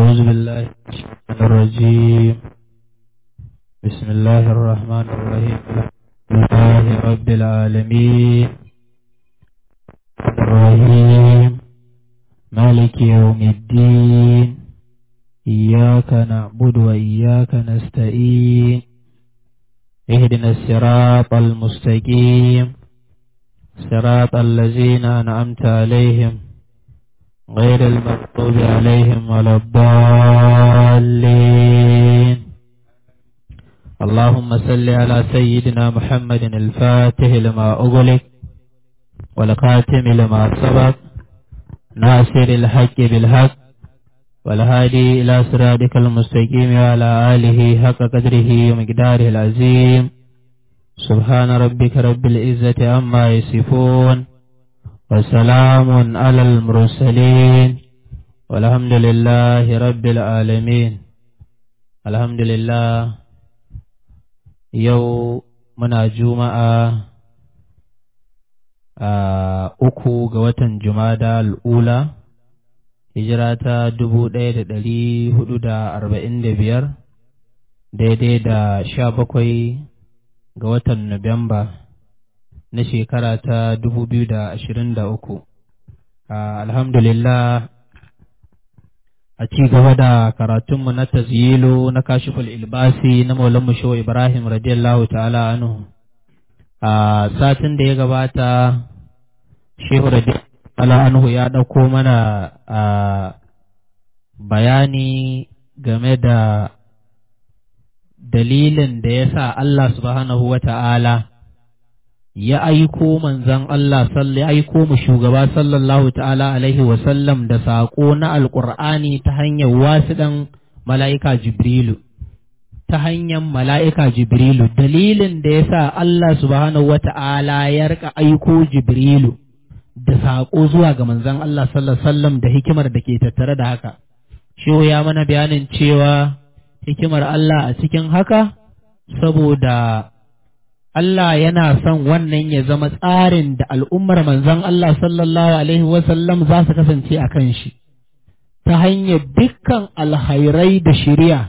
أعوذ بالله من الشيطان الرجيم بسم الله الرحمن الرحيم الحمد لله رب العالمين الرحيم مالك يوم الدين إياك نعبد وإياك نستعين اهدنا الصراط المستقيم صراط الذين أنعمت عليهم غير المغضوب عليهم ولا الضالين اللهم صل على سيدنا محمد الفاتح لما أغلق والخاتم لما سبق ناصر الحق بالحق والهادي إلى صراطك المستقيم وعلى آله حق قدره ومقداره العظيم سبحان ربك رب العزة عما يصفون وسلام على المرسلين والحمد لله رب العالمين الحمد لله يو منا جمعة uku ga watan Jumada al'ula, hijira ta dubu ɗaya da ɗari hudu da arba'in da biyar, daidai da sha bakwai ga watan Nuwamba na shekara ta dubu biyu da ashirin da uku. Alhamdulillah a ci gaba da karatunmu na tazyilo na kashiful ilbasi na maulanmu shehu Ibrahim radiyallahu ta'ala anhu. A satin da ya gabata shehu radiyallahu anhu ya ɗauko mana a bayani game da dalilin da ya sa Allah subhanahu wa ta'ala ya aiko manzan Allah ya aiko mu shugaba sallallahu ta'ala alaihi wasallam da saƙo na alƙur'ani ta hanyar wasiɗan mala'ika Jibrilu. Ta hanyar mala'ika Jibrilu, dalilin da ya sa Allah subhanahu wa ta'ala ya rika aiko Jibrilu da saƙo zuwa ga manzan Allah sallallahu sallam da hikimar da ke tattare da haka. Shehu ya mana bayanin cewa hikimar Allah a cikin haka saboda Allah yana son wannan ya zama tsarin da al'ummar manzon Allah sallallahu Alaihi wasallam za su kasance a kan shi, ta hanyar dukkan alhairai da shirya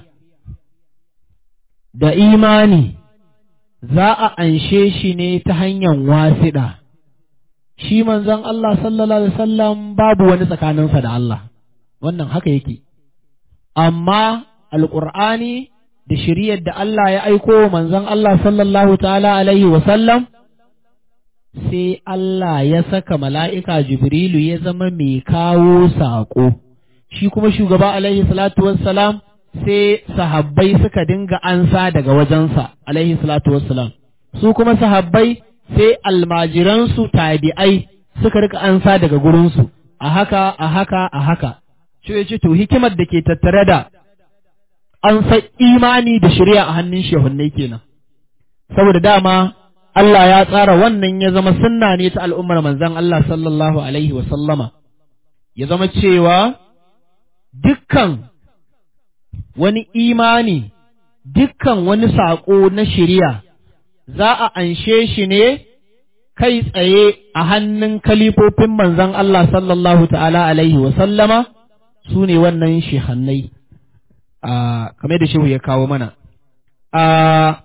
da imani za a anshe shi ne ta hanyar wasiɗa. Shi manzon Allah sallallahu Alaihi wasallam babu wani tsakaninsa da Allah, wannan haka yake. Amma Alƙur'ani da shiriyar da Allah ya aiko manzon Allah sallallahu ta'ala alaihi wasallam sai Allah ya saka mala'ika Jibrilu ya zama mai kawo saƙo, shi kuma shugaba alaihi salatu wassalam sai sahabbai suka dinga ansa daga wajensa alaihi salatu wassalam, su kuma sahabbai sai almajiransu tabi'ai suka rika ansa daga gurinsu, a haka, a haka, a haka. Shi ce to hikimar da ke tattare da an san imani da shari'a a hannun shehunnai kenan saboda dama Allah ya tsara wannan ya zama sunna ne ta al'ummar manzon Allah sallallahu alaihi wa sallama ya zama cewa dukkan wani imani dukkan wani saƙo na shari'a za a anshe shi ne kai tsaye a hannun kalifofin manzon Allah sallallahu ta'ala alaihi wa sallama su ne wannan shehannai. Uh, kamar da shehu ya kawo mana. Uh,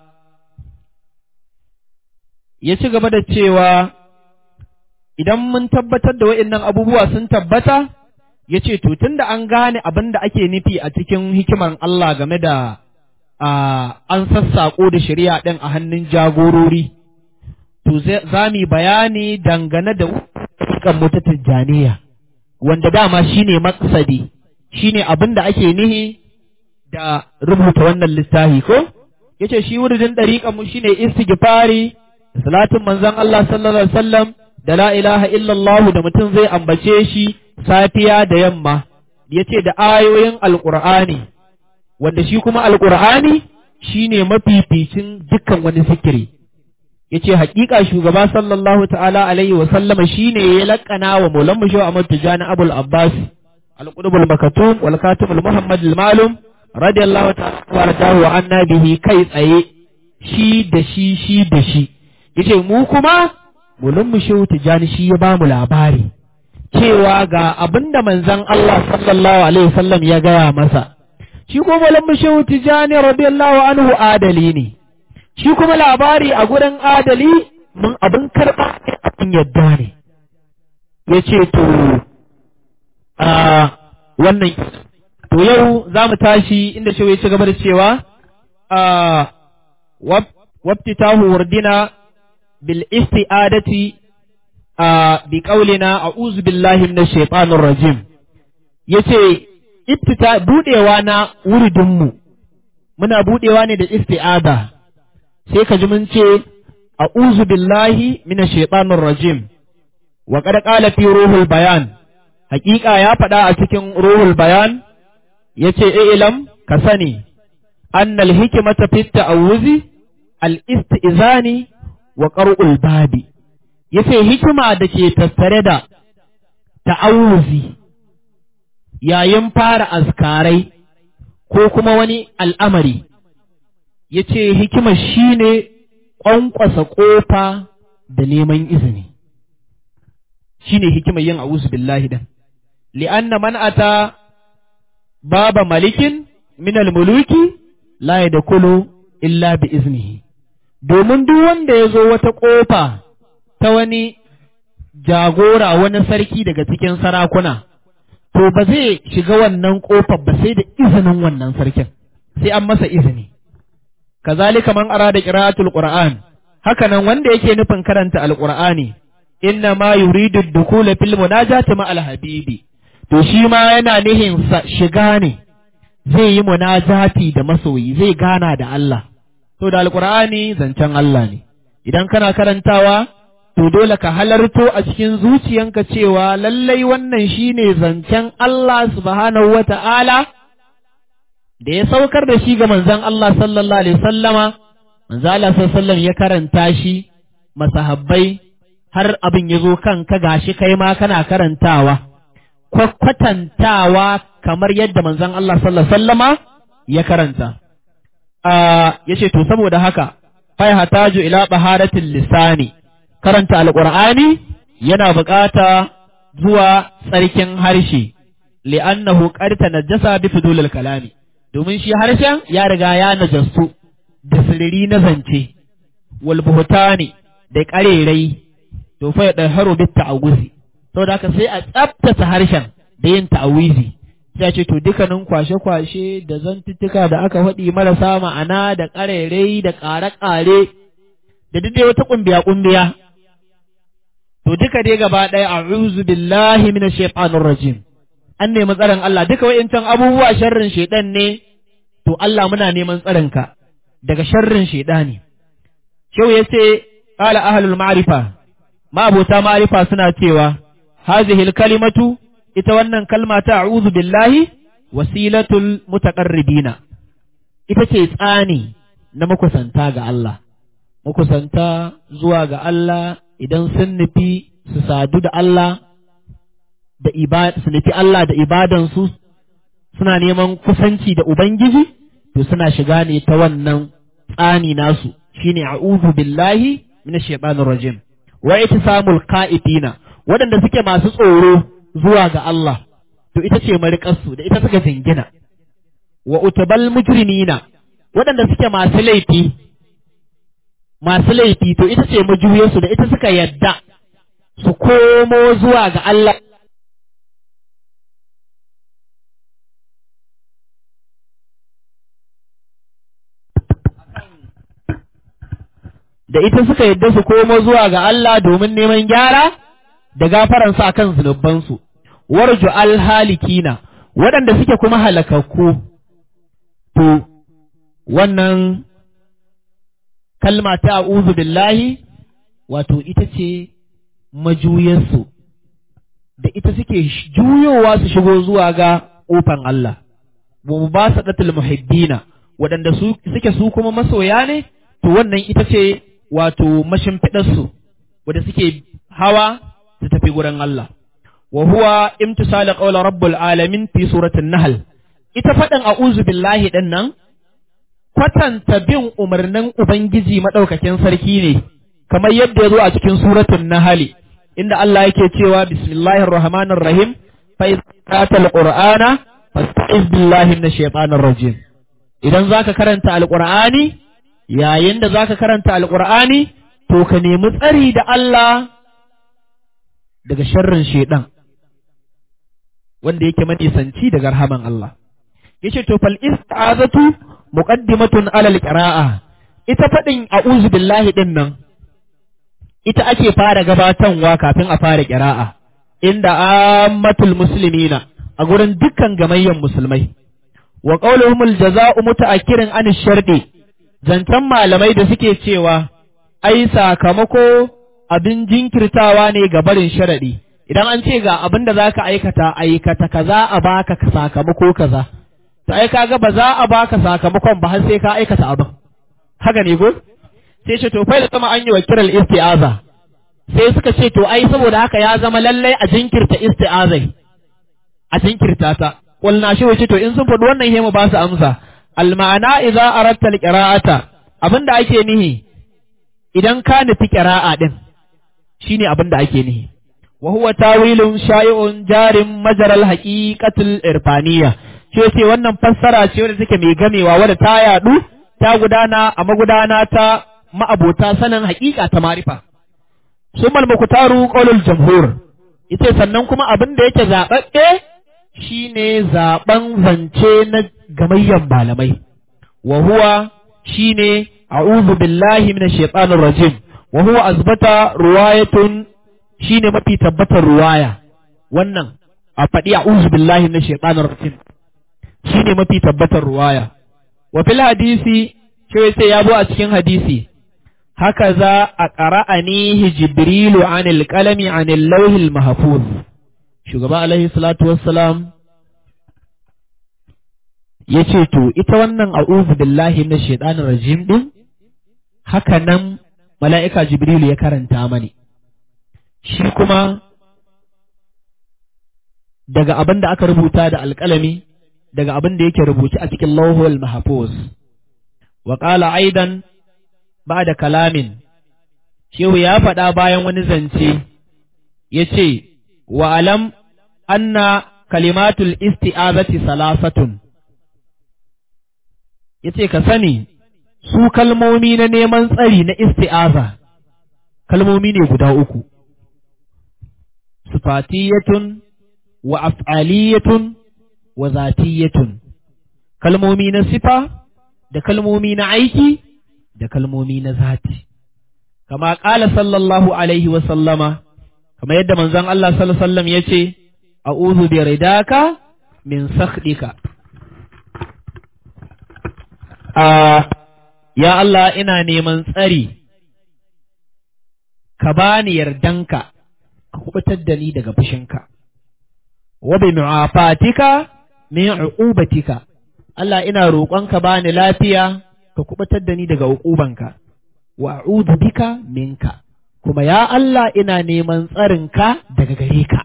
ya ci gaba da cewa idan mun tabbatar da wa'innan abubuwa sun tabbata, ya ce, To, tun da an gane abin da ake nufi a cikin hikimar Allah game da uh, an sassaƙo da shari'a ɗin a hannun jagorori, to za mu bayani dangane da kan mutu tijjaniya, wanda dama shi ne maksadi, shi ne abin da ake nihi da rubuta wannan littafi ko yace shi wuridin dariƙan mu shine istighfari salatin manzon Allah sallallahu alaihi wasallam da la ilaha illallah da mutum zai ambace shi safiya da yamma yace da ayoyin alqur'ani wanda shi kuma alqur'ani shine mafificin dukkan wani zikiri yace haƙiƙa shugaba sallallahu ta'ala alaihi wasallama shine ya laƙana wa maulan mu Ahmad Tijani Abul Abbas al-Qutbul Makatum wal Katibul Muhammad al-Malum radiyallahu ta'ala wa anna bihi kai tsaye shi da shi shi da shi yace mu kuma mulun mu shehu tijani shi ya bamu labari cewa ga abinda manzon Allah sallallahu alaihi wasallam ya gaya masa shi kuma malam shehu tijani radiyallahu anhu adali ne shi kuma labari a gurin adali mun abin karɓa ne abin yadda ne ya ce to a wannan to yau za mu tashi inda shehu ya ci gaba da cewa a wabtitahu wurdina bil isti'adati a bi qaulina a'udhu billahi minash shaitanir rajim yace ibtita budewa na wuridinmu muna budewa ne da isti'ada sai ka ji mun ce a'udhu billahi minash shaitanir rajim wa qad qala fi ruhul bayan haƙiƙa ya faɗa a cikin ruhul bayan yace ilam ka sani annal hikmata fi ta'awuzi al istizani wa qar'ul babi yace hikima da ke tattare da ta'awuzi yayin fara azkarai ko kuma wani al'amari, ya ce hikimar shi ne ƙwanƙwasa ƙofa da neman izini, shi ne hikimar yin a'uzu billahi dan. Li'anna man ata baba malikin minal muluki la da kulu illa bi iznihi. Domin duk wanda ya zo wata ƙofa ta wani jagora wani sarki daga cikin sarakuna. to ba zai shiga wannan ƙofar ba sai da izinin wannan sarkin sai an masa izini kazalika man arada qira'atul qur'an hakanan wanda yake nufin karanta alqur'ani inna ma yuridu dukula fil munajati ma alhabibi to shi ma yana nihin shiga ne zai yi munajati da masoyi zai gana da Allah to da alqur'ani zancen Allah ne idan kana karantawa to dole ka halarto a cikin zuciyanka cewa lallai wannan shine zancen Allah subhanahu wa ta'ala da ya saukar da shi ga manzon Allah sallallahu alaihi sallama, manzon Allah sallallahu ya karanta shi masahabbai har abin ya zo kanka gashi kai ma kana karantawa, kwakwatantawa kamar yadda manzon Allah sallallahu sallama ya karanta. Ya ce, To, saboda haka, fai hataju ila baharatin lisani. karanta alƙur'ani yana buƙata zuwa tsarkin harshe li'annahu qad tanajjasa bi fudulil kalami domin shi harshen ya riga ya najastu da sirri na zance wal buhtani da ƙarerai to fa da haro bit ta'awuzi saboda haka sai a tsaftace harshen da yin ta'awizi sai ce to dukkanin kwashe-kwashe da zantuttuka da aka faɗi marasa ma'ana da ƙarerai da ƙare-ƙare da duk wata ƙumbiya-ƙumbiya to duka dai gaba ɗaya a'udhu billahi minash shaitanir rajim an nemi tsaron Allah duka wayancan abubuwa sharrin shaitan ne to Allah muna neman tsaron ka daga sharrin shaitani shau yace qala ahlul ma'rifa ma abota ma'rifa suna cewa hadhihi kalimatu ita wannan kalma ta a'udhu billahi wasilatul mutaqarribina ita ce tsani na makusanta ga Allah makusanta zuwa ga Allah idan sun nufi su sadu da Allah da su nufi Allah da ibadansu suna neman kusanci da Ubangiji to suna shiga ne ta wannan tsani nasu shine a'udhu billahi minash shaitanir rajim wa ittisamul qa'idina waɗanda suke masu tsoro zuwa ga Allah to ita ce mariƙarsu da ita suka jingina wa utabal mujrimina waɗanda suke masu laifi masu laifi to ita ce majuyarsu da ita suka yadda su komo zuwa ga Allah da ita suka yadda su komo zuwa ga Allah domin neman gyara da gafaransu a kan zunubansu, warju alhalikina waɗanda suke kuma halakakku, to wannan kalma ta a'udhu billahi wato ita ce majuyarsu da ita suke juyowa su shigo zuwa ga ƙofan Allah wa ba su muhibbina waɗanda suke su kuma masoya ne to wannan ita ce wato mashimfiɗarsu wadda suke hawa su tafi gurin Allah wa huwa imtisala qawla rabbul alamin fi suratul nahl ita faɗin a'udhu billahi ɗin nan kwatanta bin umarnin Ubangiji maɗaukakin sarki ne, kamar yadda ya zo a cikin suratun Nahali, inda Allah yake cewa bismillahir rahmanir rahim fa idza alqur'ana fasta'iz billahi minash shaitanir rajim idan zaka karanta alqur'ani yayin da zaka karanta alqur'ani to ka nemi tsari da Allah daga sharrin shaitan wanda yake manisanci daga rahaman Allah yace to fal ista'azatu muqaddimatun ala alqira'a ita fadin a'udhu billahi din nan ita ake fara gabatanwa kafin a fara qira'a inda ammatul muslimina a gurin dukkan gamayyan musulmai wa qauluhumul jaza'u muta'akkirin an shardi zantan malamai da suke cewa ai sakamako abin jinkirtawa ne ga barin sharadi idan an ce ga abin da zaka aikata aikata kaza a baka sakamako kaza to ai kaga ba za a baka sakamakon ba har sai ka aikata abin haka ne go sai ce to fa da sama an yi wa kiral isti'aza sai suka ce to ai saboda haka ya zama lallai a jinkirta isti'azai a jinkirta ta qulna shi wace to in sun faɗi wannan hema ba su amsa al ma'ana idza aratta al qira'ata abinda ake nihi idan ka nufi qira'a din shine abinda ake nihi wa huwa tawilun sha'i'un jarin majaral haqiqatul irfaniyya ce ce wannan fassara ce wadda take mai gamewa wadda ta yadu ta gudana a magudana ta ma'abota sanin haƙiƙa ta marifa summal muktaru qaulul jamhur ita sannan kuma abin da yake zaɓaɓɓe shine zaɓen zance na gamayyan malamai wa huwa shine a'udhu billahi minash shaitanir rajim wa huwa azbata ruwayatun shine mafi tabbatar ruwaya wannan a faɗi a'udhu billahi minash shaitanir rajim shine mafi tabbatar ruwaya wa fil hadisi sai sai ya zo a cikin hadisi haka za a ƙara'anihi jibrilu anil qalami anil lauhil mahfuz shugaba alaihi salatu wassalam ya ce to ita wannan a'udhu billahi minash shaitanir rajim din haka nan mala'ika jibrilu ya karanta mani shi kuma daga abin da aka rubuta da alƙalami daga abin da yake rubuce a cikin lauhul mahfuz wa qala aidan ba da kalamin shehu ya faɗa bayan wani zance ya ce wa alam anna kalimatul isti'azati salasatun ya ce ka sani su kalmomi na neman tsari na isti'aza kalmomi ne guda uku sifatiyatun wa af'aliyatun wa zatiyatun kalmomi na sifa da kalmomi na aiki da kalmomi na zati kama ƙala sallallahu alaihi wa sallama kama yadda manzon Allah sallallahu alaihi wasallam yace a'udhu bi ridaka min sakhdika a ya Allah ina neman tsari ka bani yardanka ka kubutar da ni daga fushinka wa bi mu'afatika min uqubatika Allah ina roƙonka bani lafiya ka kubatar da ni daga uqubanka wa a'udhu bika minka kuma ya Allah ina neman tsarinka daga gare ka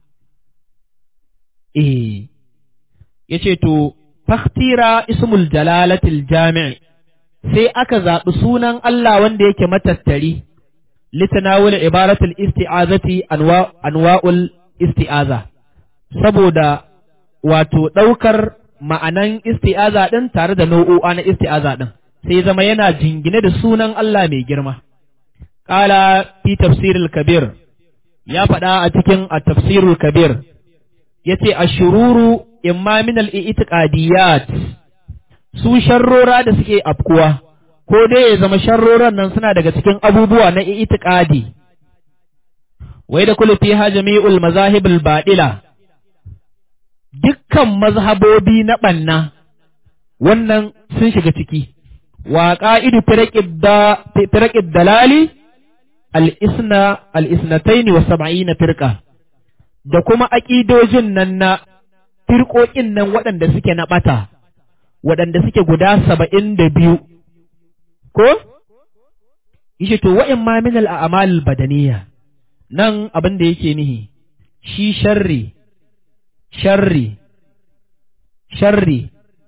eh yace to fakhtira ismul jalalatil jami' sai aka zaɓi sunan Allah wanda yake matattari litanawul ibaratul isti'azati anwa anwa'ul isti'aza saboda wato ɗaukar ma'anan isti'aza ɗin tare da nau'o'a na isti'aza ɗin sai zama yana jingine da sunan Allah mai girma. Ƙala fi tafsirul kabir ya faɗa a cikin a tafsirul kabir ya ce a shururu imma min al'i'itiƙadiyat su sharrora da suke afkuwa ko dai ya zama sharroran nan suna daga cikin abubuwa na i'itiƙadi wai da kula fi jami'ul mazahibul baɗila dukkan mazhabobi na ɓanna wannan sun shiga ciki wa ƙa'idu firaƙid dalali al'isna al'isnataini wa saba'ina firƙa da kuma aƙidojin nan na firƙoƙin nan waɗanda suke na ɓata waɗanda suke guda saba'in da biyu ko? Ishe to wa'in ma min al'amal badaniya nan abin da yake nihi shi sharri sharri, sharri,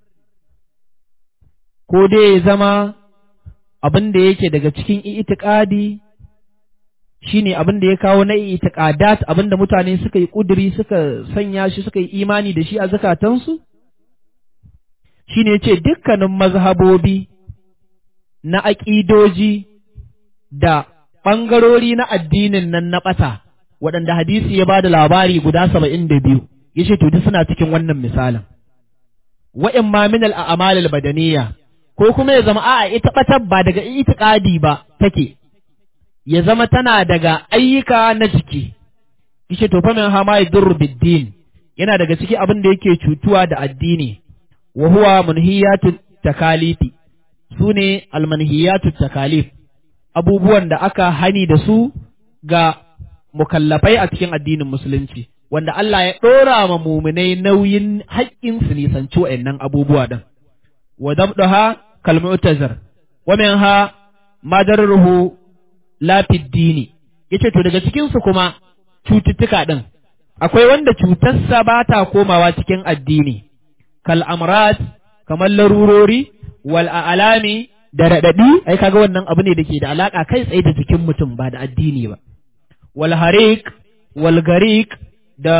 ko dai ya zama abin da yake daga cikin itikadi shine abin da ya kawo na itiqadat abin da mutane suka yi kuduri suka sanya shi suka yi imani da shi a zakatansu shine yace dukkanin mazhabobi na aƙidoji da ɓangarori na addinin nan na ɓata waɗanda hadisi ya ba da labari guda saba'in da biyu ya ce duk suna cikin wannan misalin wa'in ma min al'amalil badaniya ko kuma ya zama a'a ita ɓatar ba daga itiƙadi ba take ya zama tana daga ayyuka na jiki yace to fa min hama yadurru biddin yana daga ciki abin da yake cutuwa da addini wa huwa munhiyatut takalifi sune almanhiyatut takalif abubuwan da aka hani da su ga mukallafai a cikin addinin musulunci wanda Allah ya ɗora ma muminai nauyin haƙƙin su nisanci wa'annan abubuwa ɗin wa dabdaha kal mu'tazir wa minha madarruhu la dini yace to daga cikin su kuma cututtuka ɗin akwai wanda cutarsa ba ta komawa cikin addini kal amrat kamar larurori wal alami da raɗaɗi ai kaga wannan abu ne da ke da alaƙa kai tsaye da jikin mutum ba da addini ba wal harik wal garik da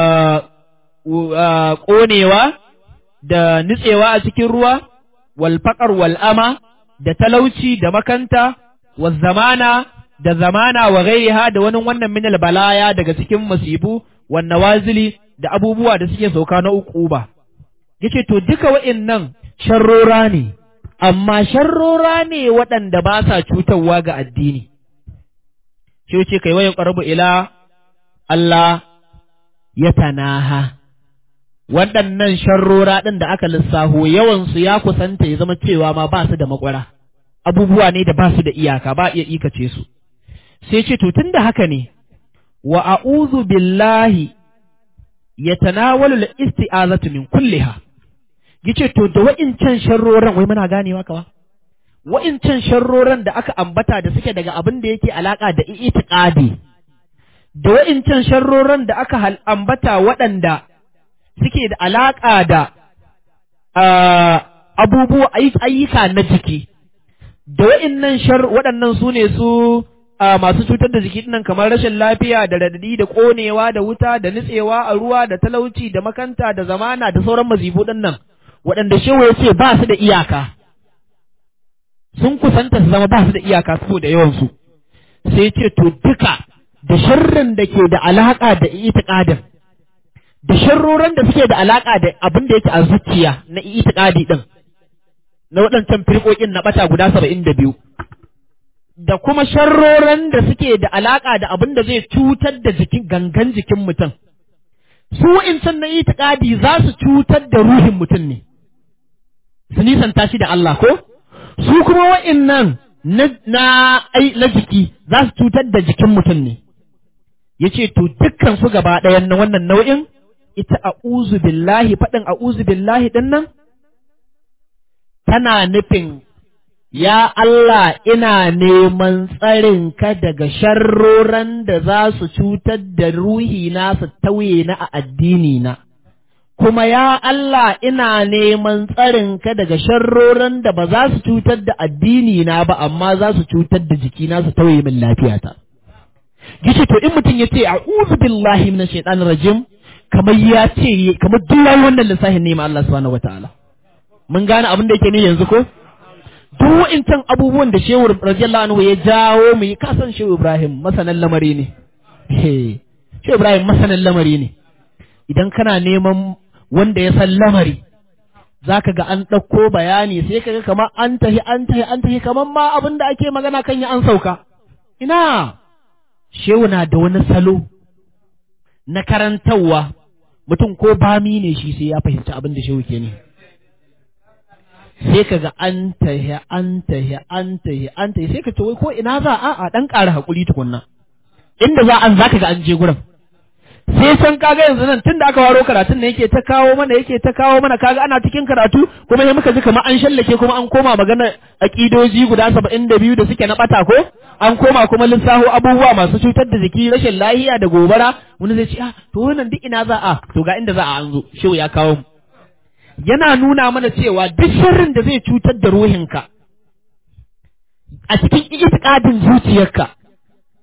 ƙonewa da nitsewa a cikin ruwa wal faƙar wal ama da talauci da makanta wal zamana da zamana wa gairiha da wani wannan minal balaya daga cikin masibu wan nawazili da abubuwa da suke sauka na uku ba yace to duka wa'innan sharrora ne amma sharrora ne waɗanda ba sa cutarwa ga addini shi ce kai wayan ƙarabu ila Allah ya tanaha waɗannan sharrora ɗin da aka lissaho yawansu ya kusanta ya zama cewa ma ba su da makwara abubuwa ne da ba su da iyaka ba iya ikace su sai ce to tun da haka ne wa a'udhu billahi yatanawalu al-isti'azatu min kulliha yace to da wa'incan sharroran wai muna ganewa kawa wa'incan sharroran da aka ambata da suke daga abin da yake alaka da itiqadi da wa'incan sharroran da aka ambata waɗanda suke da alaka da abubuwa ayyuka na jiki da wa'innan shar waɗannan su ne su masu cutar da jiki nan kamar rashin lafiya da radadi da ƙonewa da wuta da nitsewa a ruwa da talauci da makanta da zamana da sauran mazibu ɗin nan waɗanda shehu ya ce ba su da iyaka sun kusanta su zama ba su da iyaka saboda yawansu sai ce to duka da sharrin da ke da alaƙa da itiƙadin da sharroran da suke da alaƙa da abin da yake a zuciya na itiƙadi ɗin na waɗancan firƙoƙin na ɓata guda saba'in da biyu da kuma sharroran da suke da alaƙa da abin da zai cutar da jikin gangan jikin mutum su wa'incan na itiƙadi za su cutar da ruhin mutum ne su nisanta shi da Allah ko su kuma wa'innan na na ai na jiki za su cutar da jikin mutum ne yace to dukkan su gaba ɗayan na wannan nau'in ita a'uzu billahi faɗin a'uzu billahi ɗin nan tana nufin ya Allah ina neman tsarin ka daga sharroran da za su cutar da ruhi na su tauye na a addini na kuma ya Allah ina neman tsarin ka daga sharroran da ba za su cutar da addini na ba amma za su cutar da jikina su tauye min lafiyata gishi to in mutum ya ce a'udhu billahi minash shaitanir rajim kamar ya ce kamar duk wannan lissafin ne ma Allah subhanahu wataala mun gane abin da yake ne yanzu ko duk wa'incan abubuwan da shehu radiyallahu anhu ya jawo mu yi kasan shehu Ibrahim masanan lamari ne shehu Ibrahim masanan lamari ne idan kana neman wanda ya san lamari zaka ga an ɗauko bayani sai ka ga kamar an tahi an tahi an tahi kamar ma abin da ake magana kan ya an sauka ina shehu na da wani salo na karantarwa mutum ko bami ne shi sai ya fahimci abin da shehu ke ne sai ka ga an tahi an tahi an tahi an tahi sai ka ce wai ko ina za a a dan ƙara haƙuri tukunna inda za an zaka ga an je gurin sai san kaga yanzu nan tunda aka waro karatun ne yake ta kawo mana yake ta kawo mana kaga ana cikin karatu kuma sai muka ji kamar an shallake kuma an koma magana aqidoji guda saba'in da biyu da suke na bata ko an koma kuma lissaho abubuwa masu cutar da jiki rashin lahiya da gobara wani zai ce ah to wannan duk ina za a to ga inda za a an zo shehu ya kawo mu yana nuna mana cewa duk sharrin da zai cutar da ruhinka a cikin itikadin zuciyarka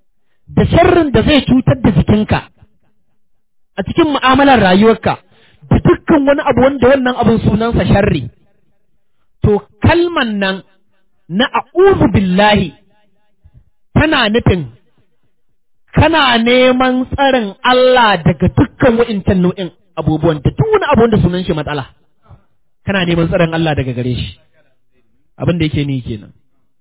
da sharrin da zai cutar da jikinka a cikin mu'amalar rayuwarka da dukkan wani abu wanda wannan abin sunansa sharri to kalman nan na a'udhu billahi tana nufin kana neman tsarin Allah daga dukkan wa'incan nau'in abubuwan da duk wani abu wanda sunan shi matsala kana neman tsarin Allah daga gare shi abin da yake ni kenan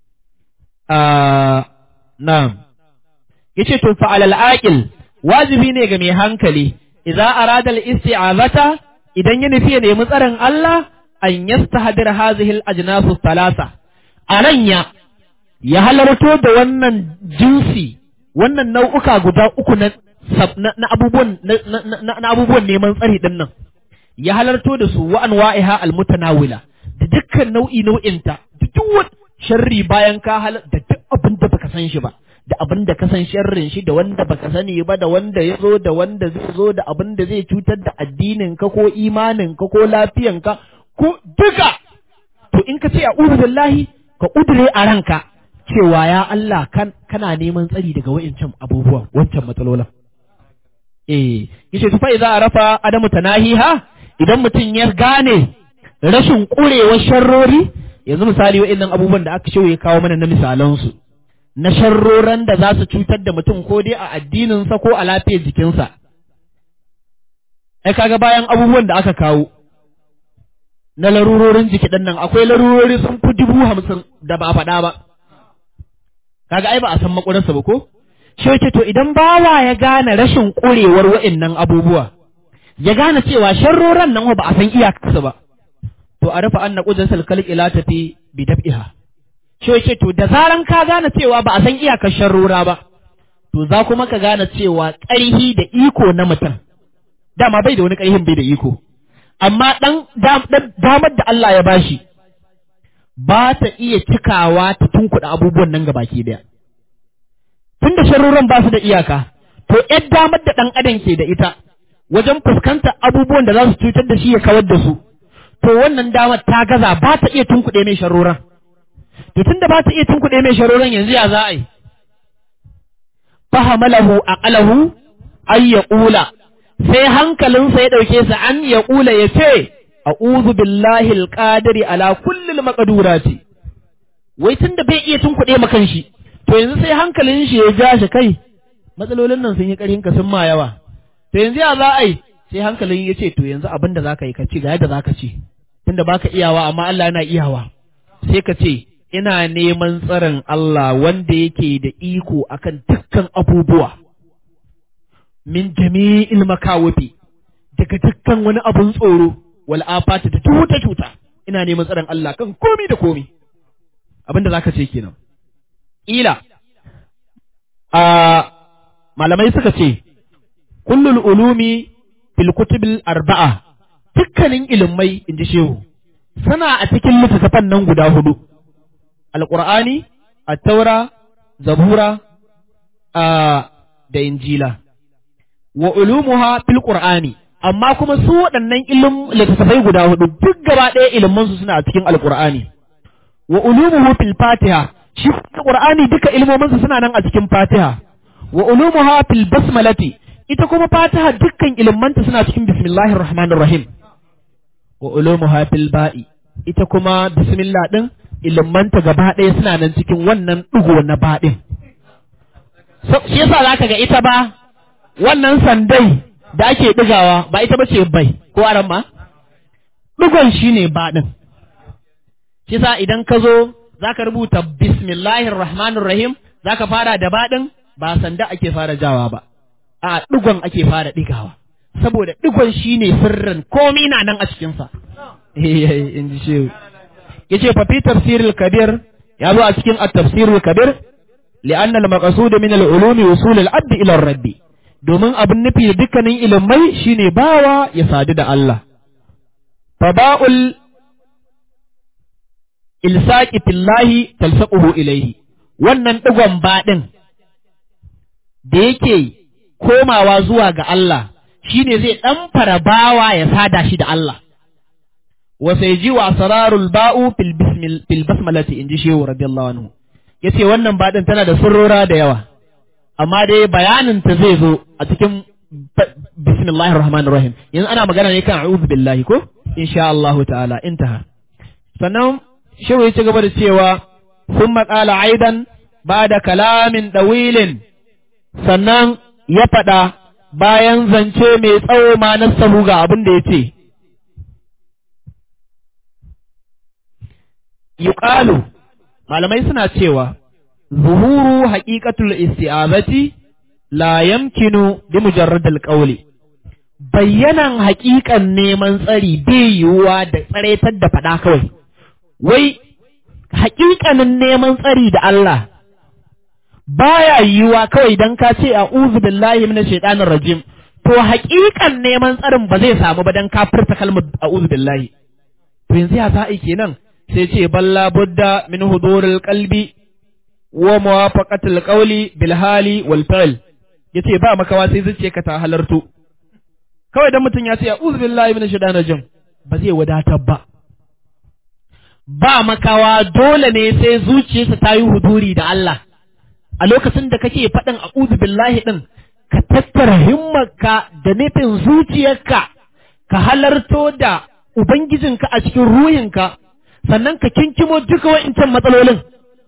na'am yace to fa alal aqil wajibi ne ga mai hankali idza arada al isti'azata idan ya nufi ya nemi tsarin Allah an yastahdir hadhihi al ajnas thalatha aranya ya halarto da wannan jinsi wannan nau'uka guda uku na na abubuwan na abubuwan neman tsari din nan ya halarto da su wa anwa'iha al mutanawila da dukkan nau'i nau'inta da duk sharri bayan ka halar da duk abin da baka san shi ba da abin da ka san sharrin shi da wanda baka sani ba da wanda ya zo da wanda zai zo da abin da zai cutar da addinin ka ko imanin ka ko lafiyan ka ko duka to in ka ce a billahi ka udure a ranka cewa ya Allah kan kana neman tsari daga wa'incan abubuwan wancan matsalolin eh yace tufa idza arafa adamu tanahiha idan mutum ya gane rashin kurewar sharrori yanzu misali wa'annan abubuwan da aka ya kawo mana na misalansu na sharroran da za su cutar da mutum ko dai a addininsa ko a lafiyar jikinsa ai kaga bayan abubuwan da aka kawo na larurorin jiki ɗin nan akwai larurori sun fi dubu hamsin da ba a faɗa ba kaga ai ba a san makwararsa ba ko shi to idan bawa ya gane rashin ƙurewar wa'annan abubuwa ya gane cewa sharroran nan ba a san iyakarsa ba to a rufe anna qudratul khalqi la tafi bi dab'iha shi yake to da zaran ka gane cewa ba a san iyakar sharrora ba to za kuma ka gane cewa ƙarhi da iko na mutum dama bai da wani ƙarhin bai da iko amma dan damar da Allah ya bashi ba ta iya cikawa ta tunkuɗa abubuwan nan gabaki daya tunda sharroran ba su da iyaka to yar damar da ɗan adam ke da ita wajen fuskantar abubuwan da za su cutar da shi ya kawar da su to wannan damar ta gaza ba ta iya tunkuɗe mai sharoran to tunda ba ta iya tunkuɗe mai sharoran yanzu ya za a yi fahamalahu aqalahu ay yaqula sai hankalinsa ya ɗauke sa an ya ƙula ya ce a'udhu billahi alqadiri ala kulli almaqdurati wai tunda bai iya tunkuɗe makan shi to yanzu sai hankalin shi ya ja shi kai matsalolin nan sun yi ƙarfin ka sun ma yawa to yanzu ya za a yi sai hankalin ya ce to yanzu abin da zaka yi ka ci ga yadda zaka ci tunda baka iyawa amma Allah yana iyawa sai ka ce ina neman tsarin Allah wanda yake da iko akan dukkan abubuwa min jami'il makawafi daga dukkan wani abun tsoro wal afati da cuta cuta ina neman tsarin Allah kan komi da komi abinda zaka ce kenan ila a malamai suka ce kullul ulumi fil kutubil arba'a dukkanin ilimai inji shehu suna a cikin littattafan nan guda hudu alqur'ani at-taura zabura a da injila wa ulumuha fil qur'ani amma kuma su waɗannan ilim littattafai guda hudu duk gaba ɗaya ilimin su suna a cikin alqur'ani wa ulumuhu fil fatiha shi qur'ani duka ilmomin su suna nan a cikin fatiha wa ulumuha fil basmalati ita kuma fatiha dukkan ilmanta suna cikin bismillahir rahmanir rahim wa ulumuha fil ba'i ita kuma bismillah din ilmanta gaba ɗaya suna nan cikin wannan ɗigo na baɗin shi yasa zaka ga ita ba wannan sandai da ake ɗigawa ba ita ba ce bai ko aran ma ɗigon shi ne baɗin shi sa idan ka zo za ka rubuta bismillahir rahmanir rahim za ka fara da baɗin ba sanda ake fara jawa ba a ɗigon ake fara ɗigawa saboda ɗigon shi ne sirrin komi na nan a cikinsa in ji shehu ya ce fafi tafsirul kabir ya zo a cikin at-tafsirul kabir li'an al-maqsud min al-ulumi wusul al-abd ila rabbi domin abin nufi da dukkanin ilimai shine bawa ya sadu da Allah faba'ul ilsaqi fillahi talsaquhu ilayhi wannan digon baɗin da yake komawa zuwa ga Allah shine zai ɗan fara bawa ya sada shi da Allah wa sai ji wa asrarul ba'u fil bismil fil basmalati inji shehu radiyallahu anhu yace wannan baɗin tana da sirrora da yawa amma dai bayanin ta zai zo a cikin bismillahir rahmanir rahim yanzu ana magana ne kan a'udhu billahi ko insha Allah ta'ala intaha sannan shehu ya ci gaba da cewa sun maƙala aidan ba da kalamin ɗawilin sannan ya faɗa bayan zance mai tsawo ma na sahu ga abin da ya ce yuqalu malamai suna cewa zuhuru haqiqatul isti'azati la yamkinu bi mujarradil qawli bayyanan haƙiƙan neman tsari bai yiwuwa da tsaretar da faɗa kawai wai haƙiƙanin neman tsari da Allah baya yiwuwa kawai dan ka ce a'udhu billahi minash shaitanir rajim to haƙiƙan neman tsarin ba zai samu ba dan ka furta kalmar a'udhu billahi to yanzu ya za'i kenan sai ce balla budda min huduril qalbi wa muwafaqatil qawli bil hali wal fi'l yace ba makawa sai zuciya ka ta halarto kawai dan mutum ya ce a'udhu billahi minash shaitanir rajim ba zai wadatar ba ba makawa dole ne sai zuciyarsa ta yi huduri da Allah a lokacin da kake faɗin a'udhu billahi din ka tattara himmarka da nufin zuciyarka ka halarto da ubangijinka a cikin ruhinka sannan ka kinkimo duka wa'incan matsalolin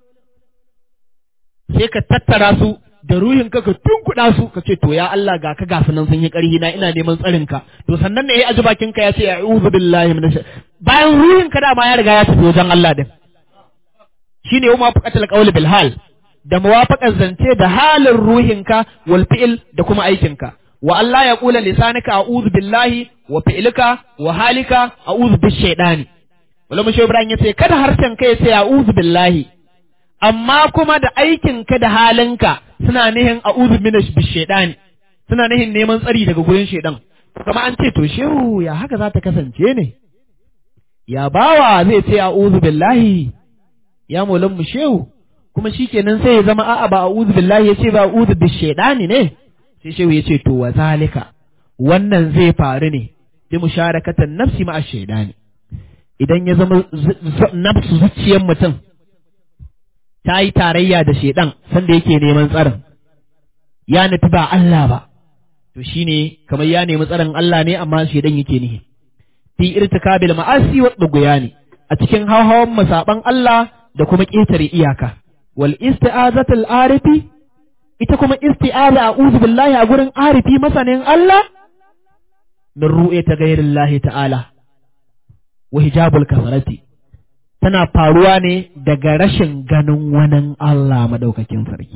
sai ka tattara su da ruhinka ka tunkuɗa su ka ce to ya Allah ga ka gasu nan sun yi ƙarhi na ina neman tsarin ka to sannan ne ya aji bakin ka ya ce a'udhu billahi minash bayan ruhinka dama ya riga ya tafi wajen Allah din shine wa mafaqatul qawli bil hal da muwafaqar zance da halin ruhinka wal fi'il da kuma aikinka wa Allah ya kula lisanika a'udhu billahi wa fi'lika wa halika a'udhu bish shaitani wala mushe Ibrahim yace kada harshen kai sai a'udhu billahi amma kuma da aikinka da halinka suna nihin a'udhu minash bish shaitani suna nihin neman tsari daga gurin shaidan kuma an ce to shehu ya haka za ta kasance ne ya bawa zai ce a'udhu billahi ya molan mu shehu kuma shikenan sai ya zama a'a ba a'udhu billahi yace ba a'udhu bish shaitani ne sai shehu yace to wa zalika wannan zai faru ne bi musharakatan nafsi ma'a shaitani idan ya zama nafsu zuciyar mutum ta yi tarayya da shaidan sanda yake neman tsarin ya nufi ba Allah ba to shine kamar ya nemi tsarin Allah ne amma shaidan yake nihi fi irtikabil ma'asi wa ne a cikin hawan masaban Allah da kuma ƙetare iyaka wal isti'azatul arifi ita kuma isti'aza a'udhu billahi a gurin arifi masanin Allah min ru'yata ghairillahi ta'ala wa hijabul kafarati tana faruwa ne daga rashin ganin wani Allah madaukakin sarki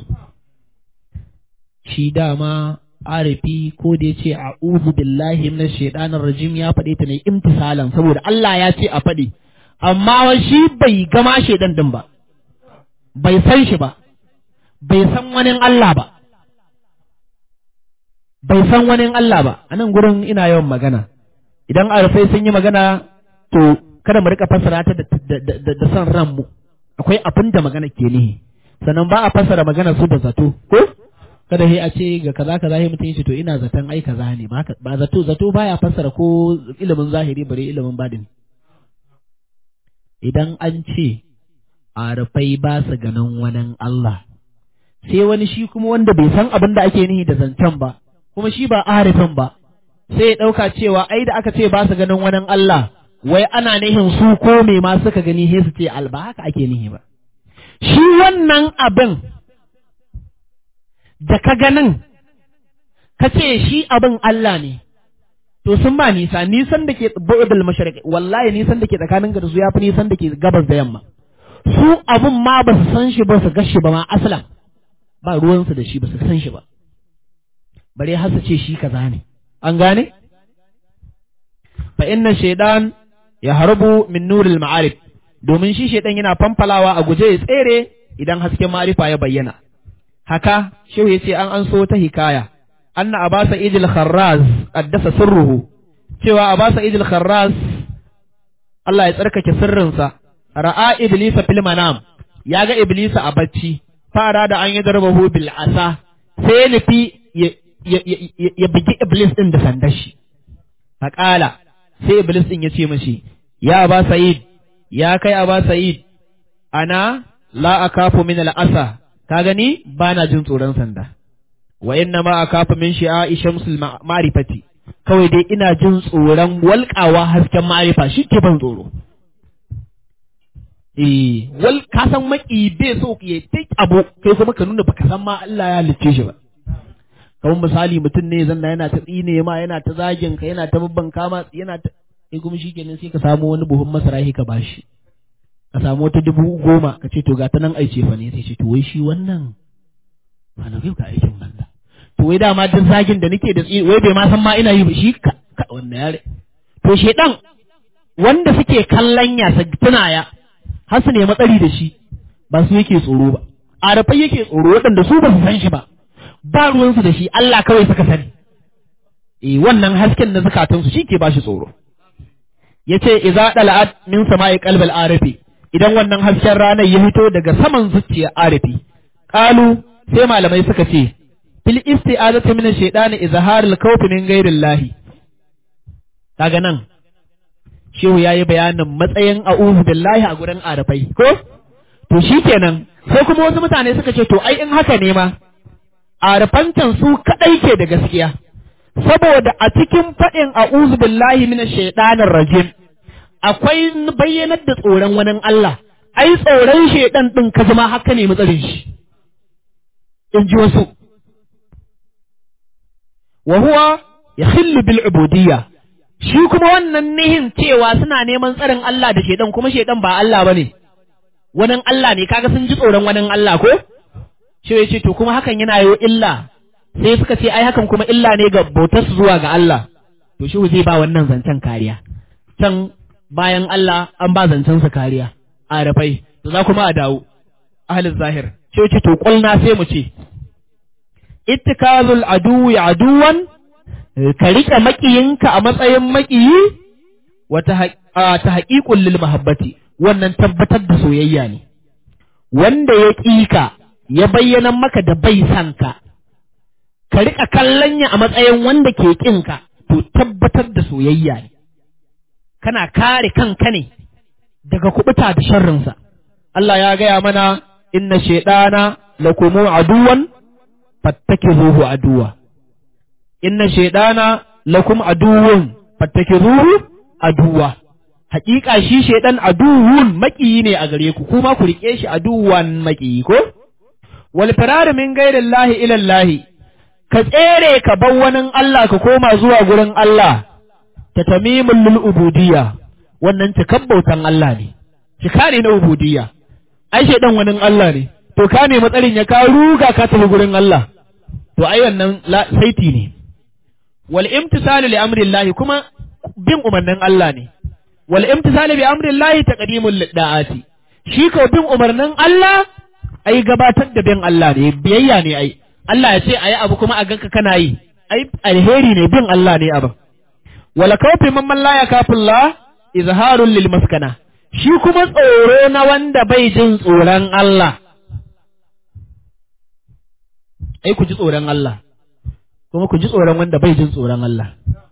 shi dama arifi ko da yace a'udhu billahi minash shaitanir rajim ya faɗe ta ne imtisalan saboda Allah ya ce a faɗi amma shi bai gama shaidan din ba bai san shi ba bai san wani Allah ba bai san wani Allah ba a nan gurin ina yawan magana idan arifai sun yi magana to kada mu rika fassara ta da son ranmu akwai abin da magana ke nihi sannan ba a fassara magana su da zato ko kada he a ce ga kaza kaza he mutum yace to ina zaton ai kaza ne ba ba zato zato baya fassara ko ilimin zahiri bare ilimin badin idan an ce arifai ba su ganin wani Allah sai wani shi kuma wanda bai san abin da ake nihi da zancen ba kuma shi ba arifin ba sai ya ɗauka cewa ai da aka ce ba su ganin wani Allah wai ana nihin su ko me ma suka gani he su ce alba haka ake nihi ba shi wannan abin da ka ganin ka ce shi abin Allah ne to sun ba nisa nisan da ke bu'udul mashariq wallahi nisan da ke tsakanin da su yafi nisan da ke gabas da yamma su abin ma ba su san shi ba su gashi ba ma aslan ba ruwansu da shi ba su san shi ba bare har su ce shi kaza ne an gane fa inna shaydan ya harbu min nuril ma'arif domin shi shaydan yana fanfalawa a guje ya tsere idan hasken ma'arifa ya bayyana haka shehu yace an an so ta hikaya anna abasa idil kharraz qaddasa sirruhu cewa abasa idil kharraz Allah ya tsarkake sirrinsa ra'a iblisa fil manam ya ga iblisa a bacci fara da an yi darbahu bil asa sai ya nufi ya bugi iblis din da sandar shi faƙala sai iblis din ya ce mashi ya ba sa'id ya kai aba sa'id ana la akafu min al asa ka gani ba na jin tsoron sanda wa inna ma akafa min shi'a'i shamsul ma'rifati kawai dai ina jin tsoron walƙawa hasken ma'arifa shi ke ban tsoro eh wal ka san maki bai so ya take abu kai kuma ka nuna baka san ma Allah ya halicce shi ba kamar misali mutum ne zanna yana ta tsine ma yana ta zagin ka yana ta babban kama yana ta sai kuma shikenan sai ka samu wani buhun masara ka bashi ka samu wata dubu goma ka ce to ga ta nan aice fa ne sai ce to wai shi wannan ba na ka aikin banda to wai dama duk zagin da nake da tsi wai bai ma san ma ina yi ba shi ka wannan yare to shedan wanda suke kallon ya tuna ya har su nemi tsari da shi ba su yake tsoro ba arafai yake tsoro waɗanda su ba su san shi ba ba ruwansu da shi Allah kawai suka sani eh wannan hasken na zukatansu shi ke ba shi tsoro yace idza dala'at min sama'i qalbil arifi idan wannan hasken ranar ya fito daga saman zuciyar arifi qalu sai malamai suka ce fil isti'azati min ash-shaytani izharul khawfi min ghairillahi kaga nan shehu yayi bayanin matsayin a'udhu billahi a gurin arafai ko to shikenan sai kuma wasu mutane suka ce to ai in haka ne ma arafantan su kadai ke da gaskiya saboda a cikin faɗin a'udhu billahi minash shaitanir rajim akwai bayyanar da tsoron wani Allah ai tsoron shaidan din ka zama haka ne matsarin shi in ji wasu wa huwa yakhillu bil ubudiyya shi kuma wannan nihin cewa suna neman tsarin Allah da shaidan kuma shaidan ba Allah bane wani Allah ne kaga sun ji tsoron wani Allah ko shi ya ce to kuma hakan yana yi illa sai suka ce ai hakan kuma illa ne ga bautar zuwa ga Allah to shi zai ba wannan zancen kariya can bayan Allah an ba zancen sa kariya a rafai to za kuma a dawo ahlul zahir shi ce to kulna sai mu ce ittikazul aduwi aduwan ka rike makiyinka a matsayin makiyi wata ta haqiqul lil mahabbati wannan tabbatar da soyayya ne wanda ya ƙika ya bayyana maka da bai san ka ka riƙa kallon ya a matsayin wanda ke ƙin ka to tabbatar da soyayya ne kana kare kanka ne daga kubuta da sharrinsa Allah ya gaya mana inna shaidana lakumu aduwan fattakizuhu aduwa inna shaidana lakum aduwwun fattakizuhu aduwa Hakika shi shaidan aduwun maƙiyi ne a gare ku kuma ku rike shi aduwan maƙiyi ko wal firar min ghairillahi ila Allah ka tsere ka bar wani Allah ka koma zuwa gurin Allah ta tamimul lil ubudiyya wannan takabbautan Allah ne cika ne na ubudiyya ai shaidan wani Allah ne to ka ne matsarin ya ka ruga ka tafi gurin Allah to ai wannan saiti ne wal imtisalu li amrillahi kuma bin umarnin Allah ne wal imtisalu bi amrillahi taqdimul da'ati shi ko bin umarnin Allah ai gabatar da bin Allah ne biyayya ne ai Allah ya ce ayi abu kuma a ganka kana yi ai alheri ne bin Allah ne abin wala kawfi man la yakafullah izharul lil maskana shi kuma tsoro na wanda bai jin tsoron Allah ai ku ji tsoron Allah kuma ku ji tsoron wanda bai jin tsoron Allah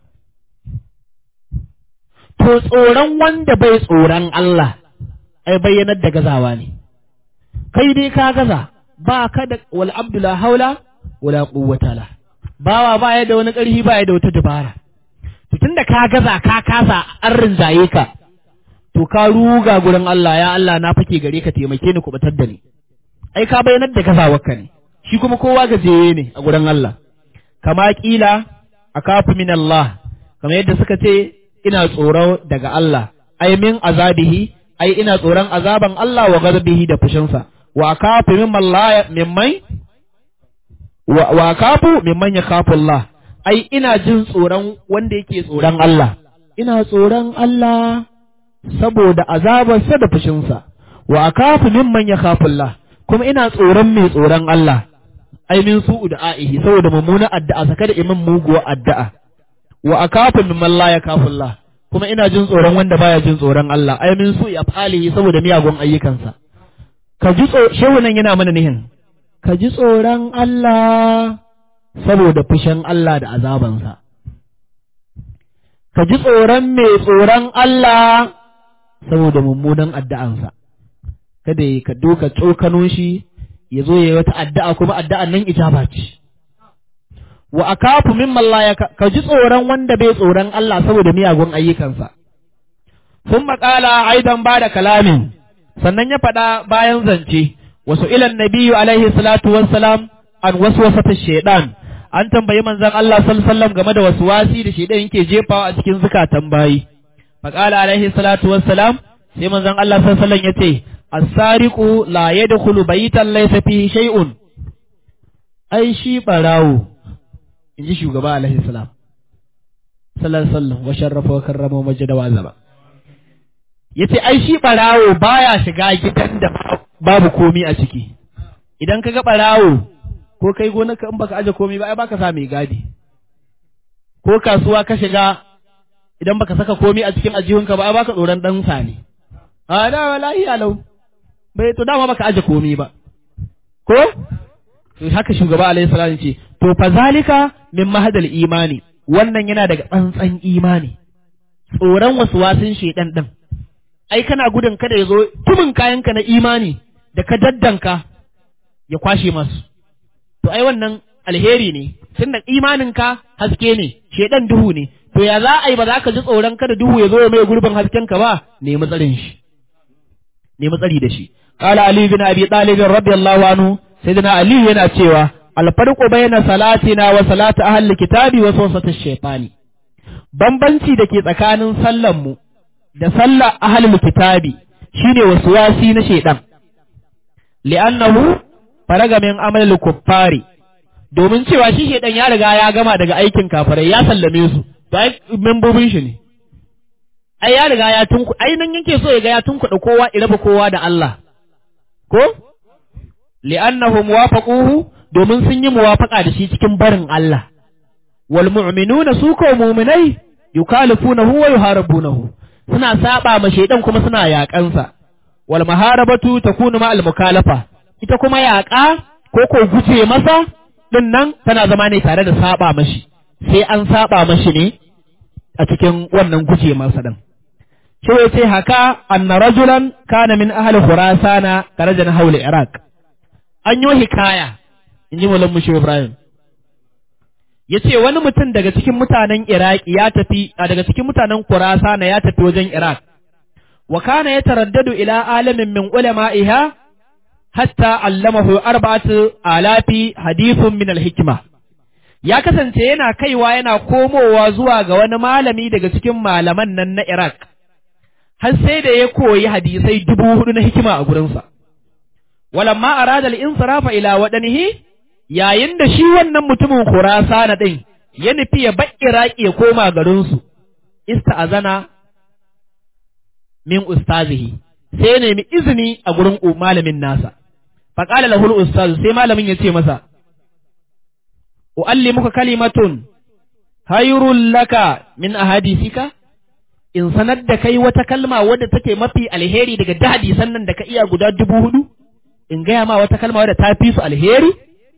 to tsoron wanda bai tsoron Allah ai bayyanar da gazawa ne kai dai ka gaza ba ka da wal abdula haula wala quwwata la bawa ba ya da wani ƙarfi ba ya da wata dabara to tunda ka gaza ka kasa an rinjaye ka to ka ruga gurin Allah ya Allah na fake gare ka taimake ni kubatar da ni ai ka bayyanar da gazawarka ne shi kuma kowa gajeye ne a gurin Allah kama kila akafu min Allah kamar yadda suka ce ina tsoro daga Allah ai min azabihi ai ina tsoron azaban Allah wa ghadabihi da fushinsa wa akafu mimman la mimman wa, wa akafu mimman yakhafu Allah ai ina jin tsoron wanda yake tsoron Allah ina tsoron Allah saboda azabarsa da fushinsa wa akafu mimman yakhafu Allah kuma ina tsoron mai tsoron Allah ai min su'u da'ihi saboda mummuna addu'a saka da imam muguwa addu'a wa akafu mimman la yakafu Allah kuma ina jin tsoron wanda baya jin tsoron Allah ai min su'i afalihi saboda miyagun ayyukansa ka ji shehu nan yana mana nihin ka ji tsoron Allah saboda fushin Allah da azabansa ka ji tsoron mai tsoron Allah saboda mummunan addu'ansa kada ka doka tsokano shi ya zo ya yi wata addu'a kuma addu'an nan ijaba ce wa akafu mimman la ya ka ji tsoron wanda bai tsoron Allah saboda miyagun ayyukansa sun maƙala aidan ba da kalamin sannan ya faɗa bayan zance wasu ilan nabiyu alaihi salatu wassalam an wasu wasata shaidan an tambayi manzon Allah sallallahu game da wasu wasi da shaidan yake jefawa a cikin zukatan bayi maƙala alaihi salatu wassalam sai manzon Allah sallallahu alaihi ya ce as-sariqu la yadkhulu baytan laysa fihi shay'un ai shi barawo in ji shugaba alaihi salam sallallahu alaihi wasallam wa sharrafa wa karrama wa majada wa azaba yace ai shi barawo baya shiga gidan da babu komi a ciki idan ka ga barawo ko kai gonarka in baka aje komi ba ai baka sa mai gadi ko kasuwa ka shiga idan baka saka komi a cikin ajihunka ba ai baka tsoron dan sani a da wallahi alau bai to dama baka aje komi ba ko to haka shugaba alaihi salam ce to fa zalika min mahadal imani wannan yana daga tsantsan imani tsoron wasu wasin shedan din ai kana gudun kada ya zo tumin kayanka na imani da ka daddanka ya kwashe masu to ai wannan alheri ne tunda imaninka haske ne shedan duhu ne to ya za a yi ba za ka ji tsoron kada duhu ya zo ya mai gurbin haskenka ba nemi tsarin shi nemi tsari da shi qala ali bin abi talib radiyallahu anhu sayyidina ali yana cewa alfarqu bayna salatina wa salati ahli kitabi wa sawsati shaytani bambanci da ke tsakanin sallan mu da sallar ahli kitabi shine waswasi na shaydan li'annahu faraga min amal kuffari domin cewa shi shaydan ya riga ya gama daga aikin kafirai ya sallame su to ai membobin shi ne ai ya riga ya tunku ai nan yake so ya ga ya tunkuɗa kowa iraba kowa da Allah ko li'annahum wafaquhu domin sun yi muwafaqa da shi cikin barin Allah wal mu'minuna su ko mu'minai yukalifunahu wa yuharibunahu suna saba ma shaidan kuma suna yaƙansa wal maharabatu takunu ma al mukalafa ita kuma yaƙa ko ko guje masa din nan tana zama ne tare da saba mashi sai an saba mashi ne a cikin wannan guje masa din shi ce haka anna rajulan kana min ahli khurasana karajan haula iraq an yi hikaya in ji mulan mushi ibrahim ya ce wani mutum daga cikin mutanen iraki ya tafi a daga cikin mutanen khurasana ya tafi wajen iraq wa kana ya taraddadu ila alamin min ulama'iha hatta allamahu arba'atu alafi hadithun min alhikma ya kasance yana kaiwa yana komowa zuwa ga wani malami daga cikin malaman nan na iraq har sai da ya koyi hadisai dubu hudu na hikima a gurinsa. Walamma arada al-insirafa ila wadanihi yayin da shi wannan mutumin Khurasana din ya nufi ya bar Iraki ya koma garinsu, ista'azana min ustazihi sai ya nemi izini a gurin malamin nasa. Faƙala lahul ustaz sai malamin ya ce masa, U'allimuka kalimatun hayrun laka min ahadisika in sanar da kai wata kalma wadda take mafi alheri daga dadi sannan da ka iya guda dubu hudu in gaya ma wata kalma wadda ta fi su alheri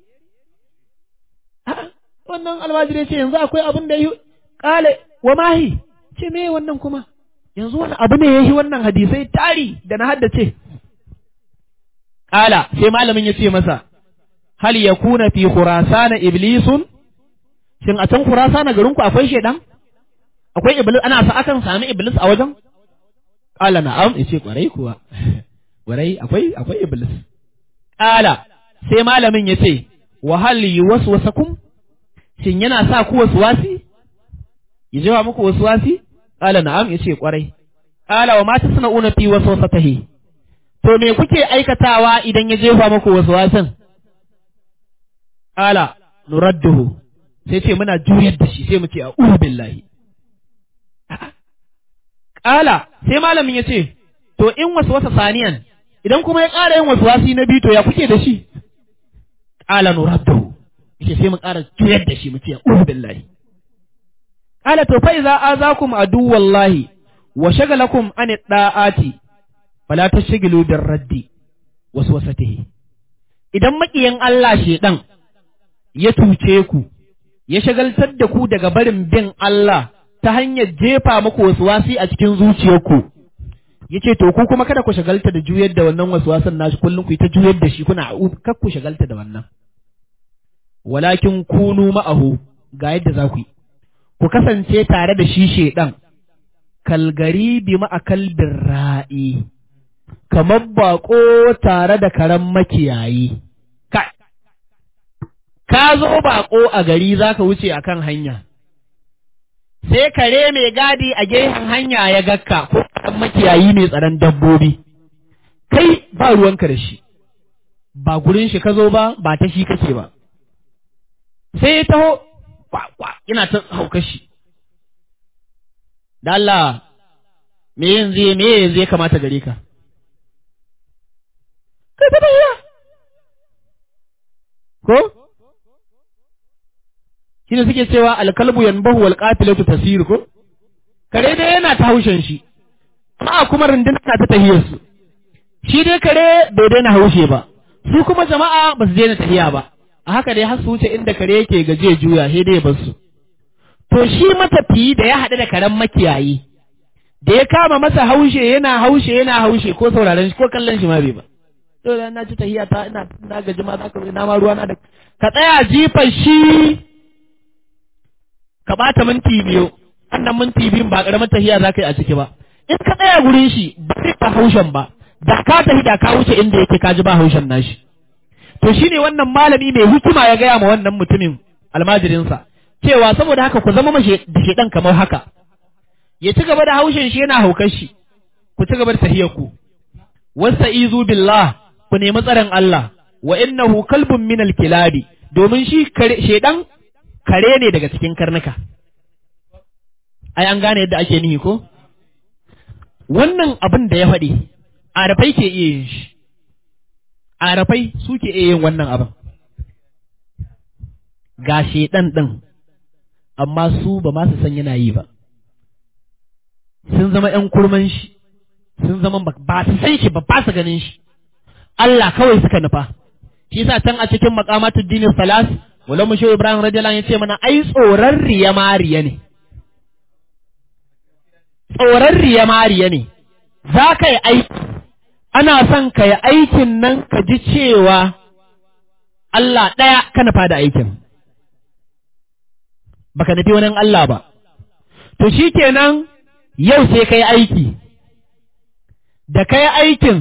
wannan almajiri ce yanzu akwai abin da yi kale wa mahi ce me wannan kuma yanzu wani abu ne yayi wannan hadisai tari da na haddace kala sai malamin ya ce masa hal yakuna fi khurasana iblisun shin a can khurasana garinku akwai shedan akwai iblis ana sa akan sami iblis a wajen qala na'am yace kwarai kuwa kwarai akwai akwai iblis qala sai malamin yace wa hal yuwaswasakum shin yana sa ku waswasi ya jawa muku waswasi qala na'am yace kwarai qala wa ma tasna'una fi waswasatihi to me kuke aikatawa idan ya jefa muku waswasin qala nuradduhu sai ce muna juyar da shi sai mu ce a'udhu billahi Ƙala sai malamin ya ce, To, in wasu wasa saniyan, idan kuma ya ƙara yin wasu wasi na biyu to ya kuke da shi? Ƙala nuraddahu, yace sai mu ƙara juyar da shi mu ce, Uhu billahi. Ƙala to fa iza azakum aduwallahi wa shagalakum an da'ati fala tashghilu bir raddi wasu wasatihi. Idan maƙiyin Allah shedan ya tuce ku, ya shagaltar da ku daga barin bin Allah ta hanyar jefa muku wasu wasi a cikin zuciyarku ya ce to ku kuma kada ku shagalta da juyar da wannan wasu wasan nashi kullum ku yi ta juyar da shi kuna kar ku shagalta da wannan walakin kunu ma'ahu ga yadda za ku yi ku kasance tare da shi shedan kalgari bi ma'akalbin ra'i kamar baƙo tare da karen makiyayi ka zo baƙo a gari za ka wuce a kan hanya sai kare mai gadi a gefen hanya ya gakka ko karen makiyayi mai tsaron dabbobi kai ba ruwanka da shi ba gurin shi ka zo ba ba ta shi kake ba sai ya taho kwakwa ina ta hauka shi da Allah me yanzu me yanzu ya kamata gare ka kai ta tafiya ko shi ne suke cewa alkalbu yanbahu wal qatilatu tasir ko kare dai yana ta haushen shi amma kuma runduna ta tahiyar su shi dai kare bai daina haushe ba su kuma jama'a ba su daina tahiya ba a haka dai har su wuce inda kare yake gaje juya sai dai bar su to shi matafiyi da ya haɗu da karen makiyayi da ya kama masa haushe yana haushe yana haushe ko sauraron shi ko kallon shi ma bai ba to da na ci tahiya ta ina na gaji ma za ka na ma ruwa na da ka tsaya jifan shi ka bata minti biyu annan minti biyun ba karamar tahiya za ka yi a ciki ba in ka tsaya gurin shi ba zai ba haushen ba da ka tafi da ka wuce inda yake ka ji ba haushen nashi to shine wannan malami mai hikima ya gaya ma wannan mutumin almajirinsa cewa saboda haka ku zama mashi da shedan kamar haka ya ci gaba da haushin shi yana haukar shi ku ci gaba da tahiyar ku wasta'izu billah ku nemi tsaron Allah wa innahu kalbun min kilabi domin shi shedan kare ne daga cikin karnuka ai an gane yadda ake nihi ko wannan abin da ya faɗi arafai ke iya yin shi arafai suke iya yin wannan abin ga shedan ɗin amma su ba ma su san yana yi ba sun zama ‘yan kurman shi sun zama ba su san shi ba ba su ganin shi Allah kawai suka nufa shi yasa can a cikin maqamatud dinin salas wala mu Ibrahim radiyallahu ya ce mana ai tsoron riya mariya ne tsoron riya mariya ne za ka yi aiki ana son ka yi aikin nan ka ji cewa Allah ɗaya ka nufa da aikin baka nufi wani Allah ba to shi kenan yau sai ka yi aiki da ka yi aikin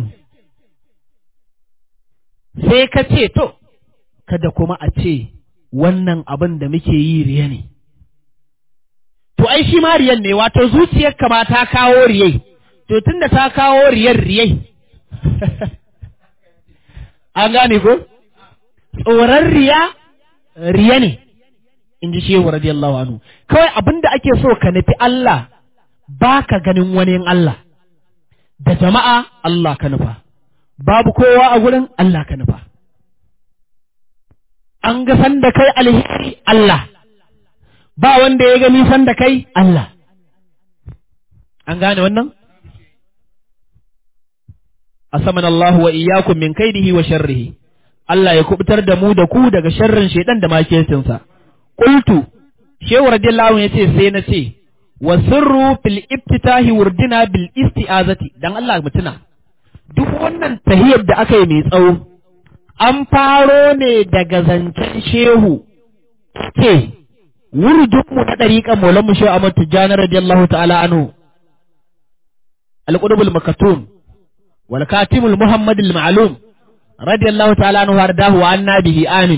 sai ka ce to kada kuma a ce wannan abin da muke yi riya ne to ai shi ma riyan ne wato zuciyar ma ta kawo riyai to tunda ta kawo riyar riyai an gane ko tsoron riya riya ne in ji shehu radiyallahu anhu kawai abin da ake so ka nufi Allah ba ka ganin wani Allah da jama'a Allah ka nufa babu kowa a gurin Allah ka nufa an ga san da kai alheri Allah ba wanda ya gani san da kai Allah an gane wannan asaman Allah wa iyyakum min kaidihi wa sharrihi Allah ya kubutar da mu da ku daga sharrin shaidan da makecinsa qultu shehu radiyallahu yace sai na ce wa sirru fil iftitahi wurdina bil isti'azati dan Allah mutuna duk wannan tahiyar da aka yi mai tsawo an faro ne daga zancen shehu ce wurdinmu na ɗariƙan maulan mu shehu Ahmad Tijjani radiyallahu ta'ala anhu al-qudubul makatun wal katimul muhammadul ma'lum radiyallahu ta'ala anhu wardahu wa anna bihi amin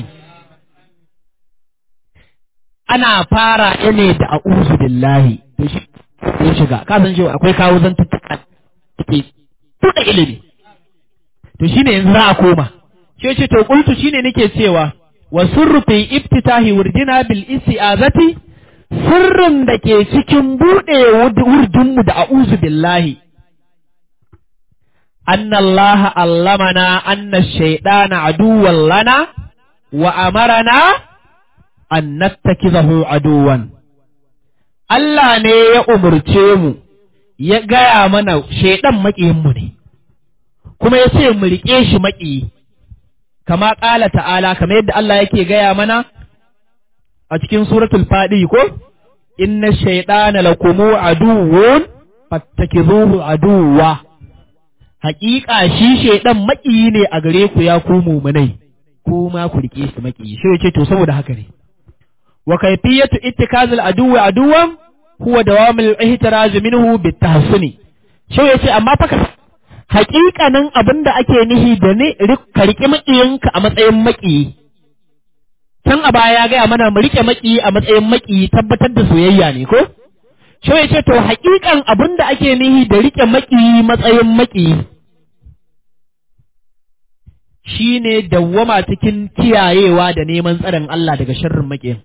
ana fara ne da a'udhu billahi to shi ya shiga ka san cewa akwai kawo zantuttuka take tuda ilimi to shine yanzu za a koma shi ce to qultu shine nake cewa wa sirru fi iftitahi wurdina bil isti'azati sirrin da ke cikin bude wurdinmu da a'udhu billahi anna Allah allamana anna shaytana aduwwan lana wa amarana an nattakizahu aduwan Allah ne ya umurce mu ya gaya mana shaidan maƙiyinmu ne kuma ya ce mu riƙe shi maƙiyi kama ƙala ta'ala kamar yadda Allah yake gaya mana a cikin suratul faɗi ko inna shaidana lakumu aduwwun fattakizuhu aduwwa haƙiƙa shi shaidan maƙiyi ne a gare ku ya ku mumunai kuma ku rike shi maki shi yace to saboda haka ne wa kayfiyatu ittikazil aduwi aduwan huwa dawamul ihtiraz minhu bitahsuni shi yace amma fa ka haƙiƙanin abin da ake nihi da ne ka riƙe maƙiyinka a matsayin maƙiyi can a baya ya gaya mana mu riƙe maƙiyi a matsayin maƙiyi tabbatar da soyayya ne ko shi ya ce to haƙiƙan abin da ake nihi da riƙe maƙiyi matsayin maƙiyi shi ne dawwama cikin kiyayewa da neman tsarin Allah daga sharrin maƙiyin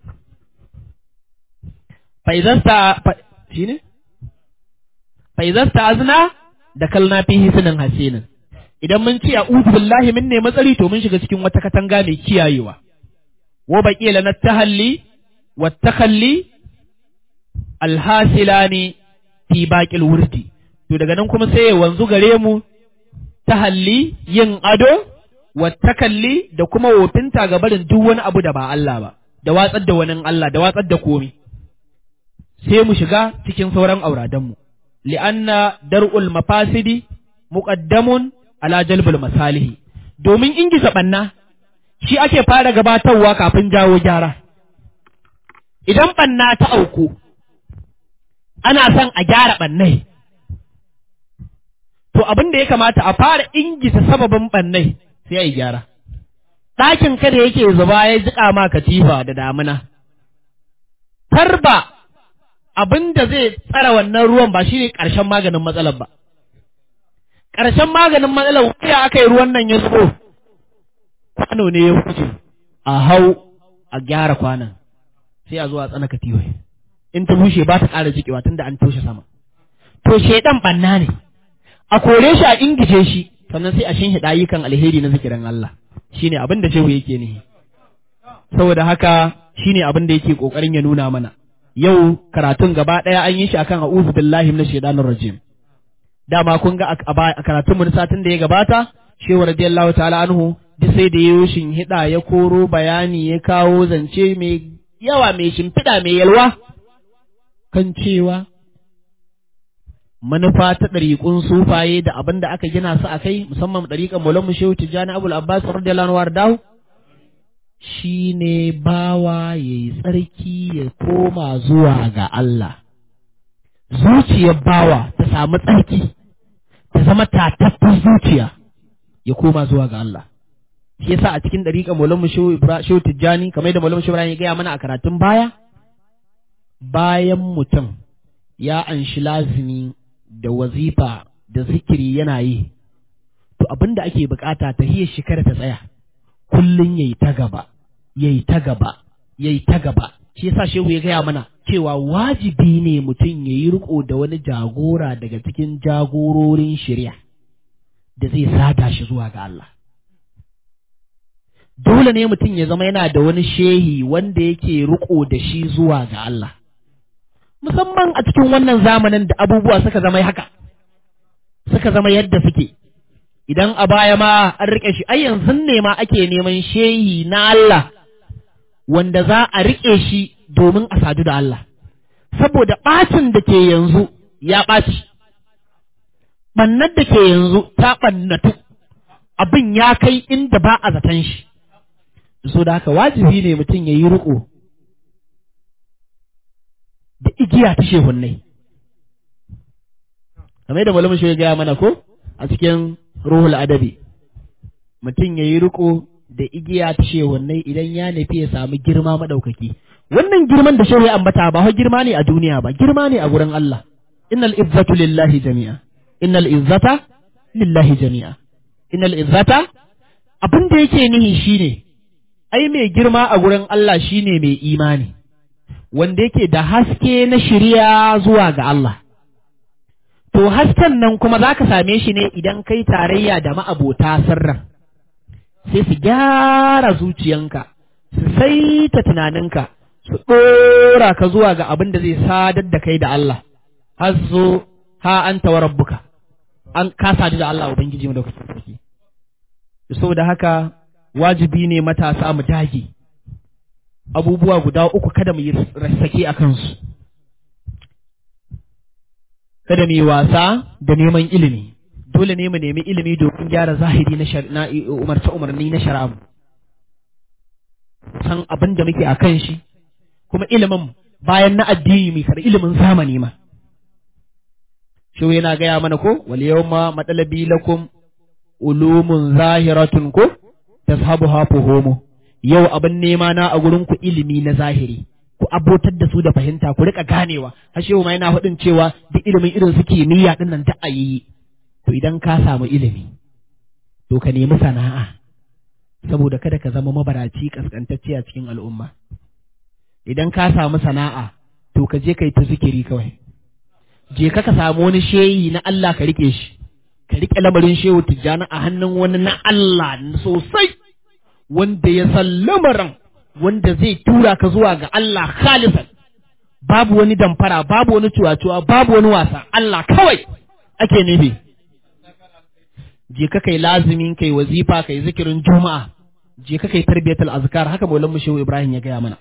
faizasta shi ne faizasta azna da kalna fi hisinin hasinin idan mun ce a'udhu billahi min ne matsari to mun shiga cikin wata katanga mai kiyayewa wa baqi lana tahalli wa takhalli alhasilani fi baqil wurdi to daga nan kuma sai ya wanzu gare mu tahalli yin ado wa takalli da kuma wofinta ga barin duk wani abu da ba Allah ba da watsar da wani Allah da watsar da komi sai mu shiga cikin sauran auradanmu li'anna dar'ul mafasidi muqaddamun ala jalbul masalihi domin ingiza banna shi ake fara gabatarwa kafin jawo gyara idan banna ta auku ana son a gyara bannai to abin da ya kamata a fara ingiza sababin bannai sai a yi gyara ɗakin kada yake zuba ya jiƙa ma katifa da damina tarba abin da zai tsara wannan ruwan ba shi ne ƙarshen maganin matsalar ba. Ƙarshen maganin matsalar wuya aka yi ruwan nan ya zubo, kwano ne ya wuce a hau a gyara kwanan sai a zo a tsana katiwai. In ta bushe ba ta ƙara jikewa tun da an toshe sama. To shaidan ɓanna ne, a kore shi a ingije shi, sannan sai a shin ayyukan alheri na zikirin Allah. Shi ne abin da shehu yake ne. Saboda haka shi ne abin da yake ƙoƙarin ya nuna mana. yau karatun gaba ɗaya an yi shi akan a'udhu billahi minash shaitanir rajim dama kun ga a karatun mu satin da ya gabata shehu radiyallahu ta'ala anhu duk sai da yayo shin hida ya koro bayani ya kawo zance mai yawa mai shimfiɗa mai yalwa kan cewa manufa ta ɗariƙun sufaye da abin da aka gina su a kai musamman ɗariƙan Maulana Shehu Tijjani Abul Abbas radiyallahu anhu dahu shi ne bawa ya yi tsarki ya koma zuwa ga Allah. Zuciyar bawa ta samu tsarki, ta zama tatattun zuciya ya koma zuwa ga Allah. Shi yasa a cikin ɗariƙa Maulana Shehu Tijjani, kamar da Maulana Shehu ya gaya mana a karatun baya, bayan mutum ya anshi lazimi da wazifa da zikiri yana yi, to abin da ake bukata ta hiyar shekara ta tsaya. kullum yayi ta gaba yayi ta gaba yayi ta gaba shi yasa shehu ya gaya mana cewa wajibi ne mutum yayi riko da wani jagora daga cikin jagororin shari'a da zai sada shi zuwa ga Allah dole ne mutum ya zama yana da wani shehi wanda yake riko da shi zuwa ga Allah musamman a cikin wannan zamanin da abubuwa suka zama haka suka zama yadda suke idan a baya ma an riƙe shi ai yanzu ne ma ake neman shehi na Allah wanda za a riƙe shi domin a sadu da Allah saboda ɓacin da ke yanzu ya ɓaci ɓannar da ke yanzu ta ɓannatu abin ya kai inda ba a zaton shi so da haka wajibi ne mutum ya yi riƙo da igiya ta shehunnai kamar da malamin shi ya gaya mana ko a cikin ruhul adabi mutum ya yi riko da igiya ta shehunai idan ya nufi ya samu girma maɗaukaki wannan girman da shehu ya ambata ba girma ne a duniya ba girma ne a gurin Allah innal izzatu lillahi jami'a innal izzata lillahi jami'a innal izzata abin da yake nihi shine ai mai girma a gurin Allah shine mai imani wanda yake da haske na shirya zuwa ga Allah To hasken nan kuma za ka same shi ne idan kai tarayya da ma'abota sirran, sai su gyara zuciyanka, su saita tunaninka, su ɗora ka zuwa ga abin da zai sadar da kai da Allah, har zo ha an tawa rabbuka, an ka sadu da Allah Ubangiji mu da kusa sarki. Saboda haka wajibi ne matasa mu dage, abubuwa guda uku kada mu yi sake a kansu. kada mu yi wasa da neman ilimi dole ne mu nemi ilimi domin gyara zahiri na umarce umarni na shari'a san abin da muke a kan shi kuma ilimin bayan na addini mai kada ilimin zamani ma shi yana gaya mana ko wal yawma matalabi lakum ulumun zahiratun ko tashabuha fuhumu yau abin nema na a gurin ku ilimi na zahiri ku abotar da su da fahimta ku rika ganewa har shehu ma yana faɗin cewa duk ilimin irin su kimiyya din nan ta ayi to idan ka samu ilimi to ka nemi sana'a saboda kada ka zama mabaraci kaskantacce a cikin al'umma idan ka samu sana'a to ka je kai ta zikiri kawai je ka ka samu wani shehi na Allah ka rike shi ka rike lamarin shehu tijjani a hannun wani na Allah sosai wanda ya san lamarin wanda zai tura ka zuwa ga Allah khalisan babu wani damfara babu wani cuwa-cuwa babu wani wasa Allah kawai ake nufi je ka kai lazimin kai wazifa kai zikirin juma'a je ka kai tarbiyatul azkar haka maulan shehu Ibrahim ya gaya mana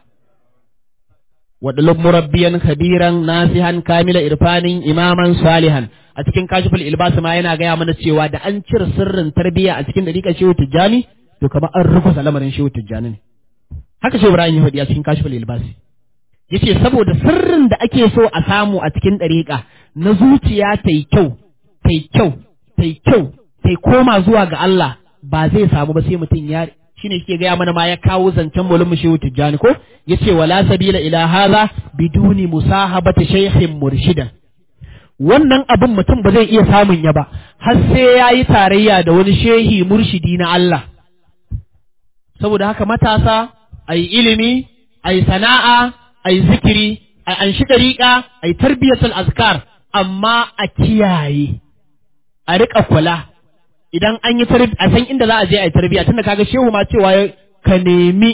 wadalub murabbiyan kabiran nasihan kamila irfanin imaman salihan a cikin kashiful ilbas ma yana gaya mana cewa da an cire sirrin tarbiyya a cikin dariƙar shehu tijjani to kamar an rukusa lamarin shehu tijjani ne haka shehu ibrahim ya faɗi a cikin kashiful ilbas yace saboda sirrin da ake so a samu a cikin dariƙa na zuciya ta yi kyau ta yi kyau ta yi kyau ta koma zuwa ga Allah ba zai samu ba sai mutum ya shine ke gaya mana ma ya kawo zancen mulmu shehu tijjani ko yace wala sabila ila hadha biduni musahabati shaykhin murshidan wannan abin mutum ba zai iya samun ya ba har sai ya yi tarayya da wani shehi murshidi na Allah saboda haka matasa a yi ilimi a yi sana'a a yi zikiri a anshi ɗariƙa a yi tarbiyyatul azkar amma a kiyaye a riƙa kula idan an yi a san inda za a je a yi tarbiyya tunda kaga shehu ma cewa ka nemi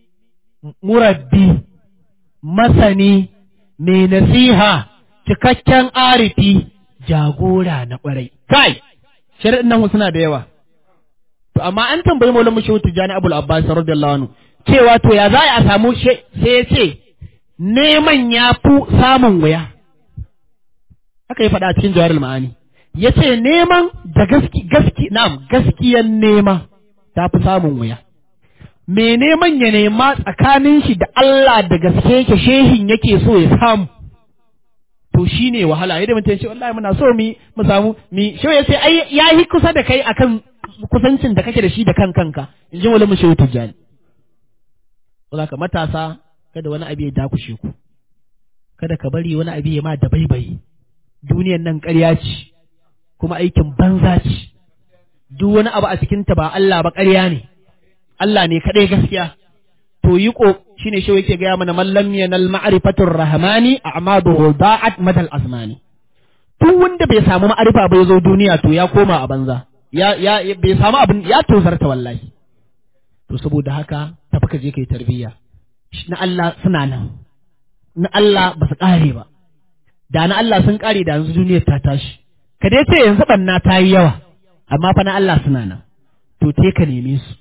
murabbi masani mai nasiha cikakken arifi jagora na ƙwarai kai shari'in nan suna da yawa to amma an tambayi maulana shehu tijjani abul abbas radiyallahu anhu cewa to ya za a samu sai ya ce neman ya fi samun wuya haka ya faɗa a cikin jawarul ma'ani ya ce neman da gaski gaski na'am gaskiyan nema ta fi samun wuya me neman ya nema tsakanin shi da Allah da gaske yake shehin yake so ya samu to shine wahala yadda mutum ce wallahi muna so mi mu samu mi shi ya sai ai yayi kusa da kai akan kusancin da kake da shi da kan kanka in ji wala mu shehu tijjani saboda matasa kada wani abu ya dakushe ku kada ka bari wani abu ya ma da baibayi duniyan nan ƙarya ce kuma aikin banza ce duk wani abu a cikinta ba Allah ba ƙarya ne Allah ne kaɗai gaskiya to yi ko shine shi yake gaya mana mallam yanal ma'rifatur rahmani a'maduhu da'at madal azmani duk wanda bai samu ma'arifa ba ya zo duniya to ya koma a banza ya ya bai samu abin ya tozarta wallahi to saboda haka tafi ka je kai tarbiyya na Allah suna nan na Allah ba su kare ba da na Allah sun kare da yanzu duniyar ta tashi ka dai ce yanzu banna ta yi yawa amma fa na Allah suna nan to te ka neme su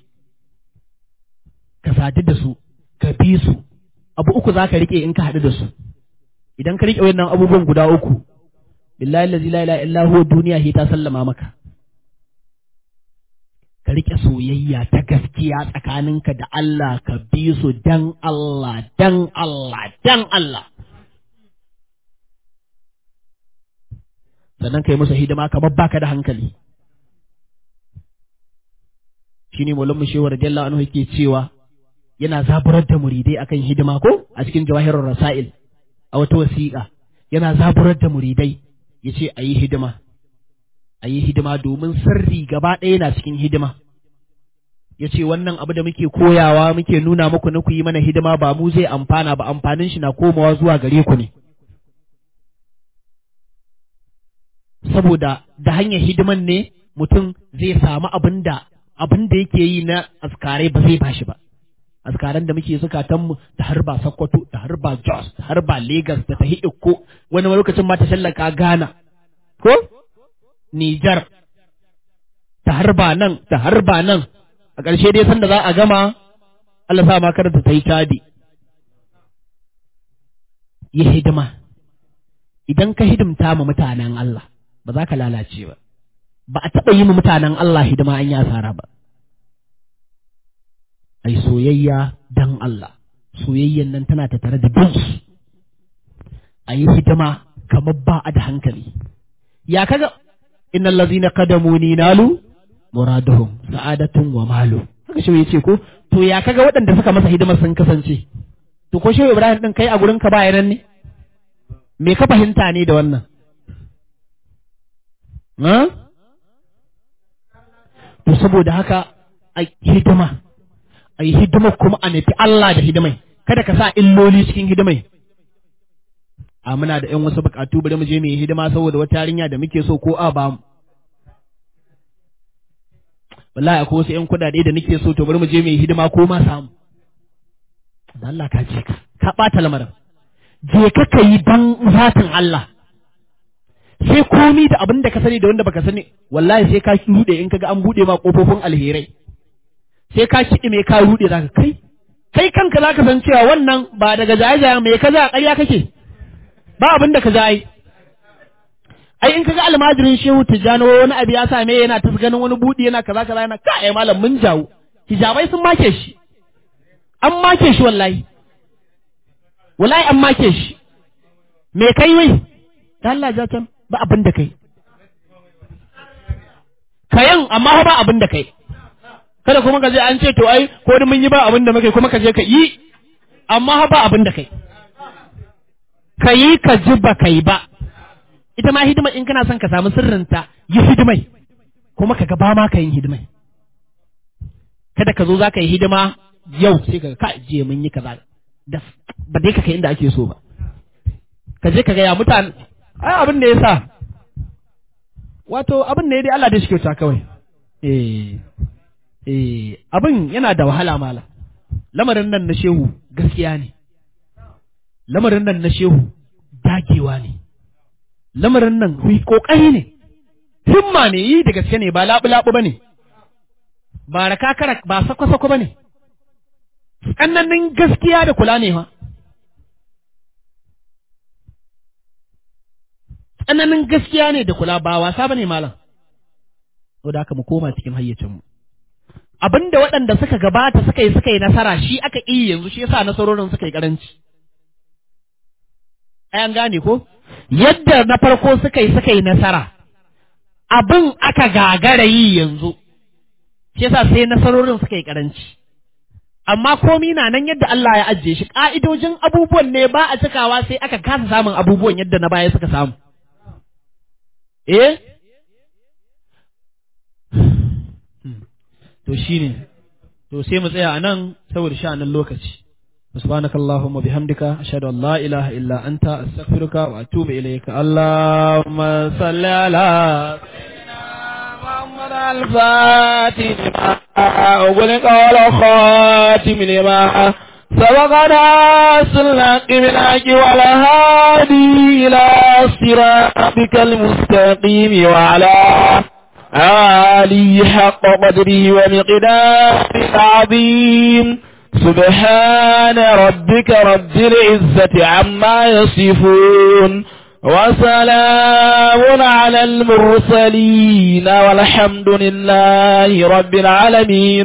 ka sadu da su ka bi su abu uku za ka riƙe in ka haɗu da su idan ka riƙe wannan abubuwan guda uku billahi allazi la ilaha illa huwa duniya hi ta sallama maka ka riƙe soyayya ta gaskiya tsakaninka da Allah ka bi su dan Allah dan Allah dan Allah sannan ka yi musu hidima kamar baka da hankali shine maulan shehu radiyallahu anhu yake cewa yana zaburar da muridai akan hidima ko a cikin jawahirul rasail a wata wasiƙa yana zaburar da muridai yace a yi hidima a yi hidima domin sirri gaba ɗaya na cikin hidima yace wannan abu da muke koyawa muke nuna muku na ku yi mana hidima ba mu zai amfana ba amfanin shi na komawa zuwa gare ku ne saboda da hanyar hidiman ne mutum zai samu abin da abin da yake yi na askarai ba zai bashi ba askaran da muke zukatanmu ta harba Sokoto ta harba Jos ta harba Lagos da ta Ikko wani lokacin ma ta shallaka Ghana ko Niger ta harba nan ta harba nan a ƙarshe dai sanda za a gama Allah sa ma kar ta yi tadi yi hidima idan ka hidimta ma mutanen Allah ba za ka lalace ba ba a taɓa yi ma mutanen Allah hidima an yi asara ba ai soyayya dan Allah soyayyan nan tana tattare da bin su a yi hidima kamar ba a da hankali ya kaga innal ladzina qadamuni nalu muraduhum sa'adatun wa malu haka shi yace ko to ya kaga waɗanda suka masa hidimar sun kasance to ko shi Ibrahim din kai a gurin ka ba nan ne me ka fahimta ne da wannan ha to saboda haka a hidima a yi hidima kuma a nufi Allah da hidimai kada ka sa illoli cikin hidimai a muna da ‘yan wasu bukatu bari mu je mu yi hidima saboda wata yarinya da muke so ko a ba mu wallahi akwai wasu ‘yan kudade da nake so to bari mu je mu yi hidima ko ma samu da Allah ka je ka ka ɓata lamarin je ka ka yi dan zatin Allah sai komi da abin da ka sani da wanda baka sani wallahi sai ka rude in kaga an bude ma kofofin alherai sai ka kiɗi me ka rude zaka kai kai kanka zaka san cewa wannan ba daga jaye-jaye me kaza ƙarya kake ba abin da ka za yi ai in kaga almajirin shehu tijjani wani abu ya same yana ta ganin wani budi yana kaza kaza yana ka ai malam mun jawo hijabai sun make shi an make shi wallahi wallahi an make shi me kai wai da Allah ja can ba abin da kai kayan amma ba abin da kai kada kuma ka je an ce to ai ko da mun yi ba abin da muke kuma ka je ka yi amma ba abin da kai ka yi ka ji ba ka yi ba ita ma hidima in kana son ka samu sirrinta yi hidimai kuma ka ba ma ka yin hidimai kada ka zo za ka yi hidima yau sai ka ka je mun yi kaza da ba dai ka kai inda ake so ba ka je ka ga ya mutane ai abin da ya sa wato abin da ya dai Allah da shi kyauta kawai eh eh abin yana da wahala mala lamarin nan na shehu gaskiya ne lamarin nan na shehu dagewa ne lamarin nan hui kokari ne himma ne yi da gaske ne ba labu-labu ba ne ba raka kara ba sako-sako ba ne tsananin gaskiya da kula ne ha tsananin gaskiya ne da kula ba wasa ba ne malam da haka mu koma cikin hayyacinmu abinda waɗanda suka gabata suka yi suka yi nasara shi aka iya yanzu shi yasa nasarorin suka yi karanci an gane ko yadda na farko suka yi suka yi nasara abin aka gagara yi yanzu shi yasa sai nasarorin suka yi karanci amma komi na nan yadda Allah ya ajiye shi ka'idojin abubuwan ne ba a cikawa sai aka kasa samun abubuwan yadda na baya suka samu eh to shine to sai mu tsaya a nan saboda sha'anin lokaci سبحانك اللهم وبحمدك أشهد أن لا إله إلا أنت أستغفرك وأتوب إليك اللهم صل على سيدنا محمد الفاتح أغلق على خاتم لما سبقنا سلك بالحق وعلى هادي إلى صراطك المستقيم وعلى آله حق قدره ومقداره العظيم سبحان ربك رب العزة عما يصفون وسلام على المرسلين والحمد لله رب العالمين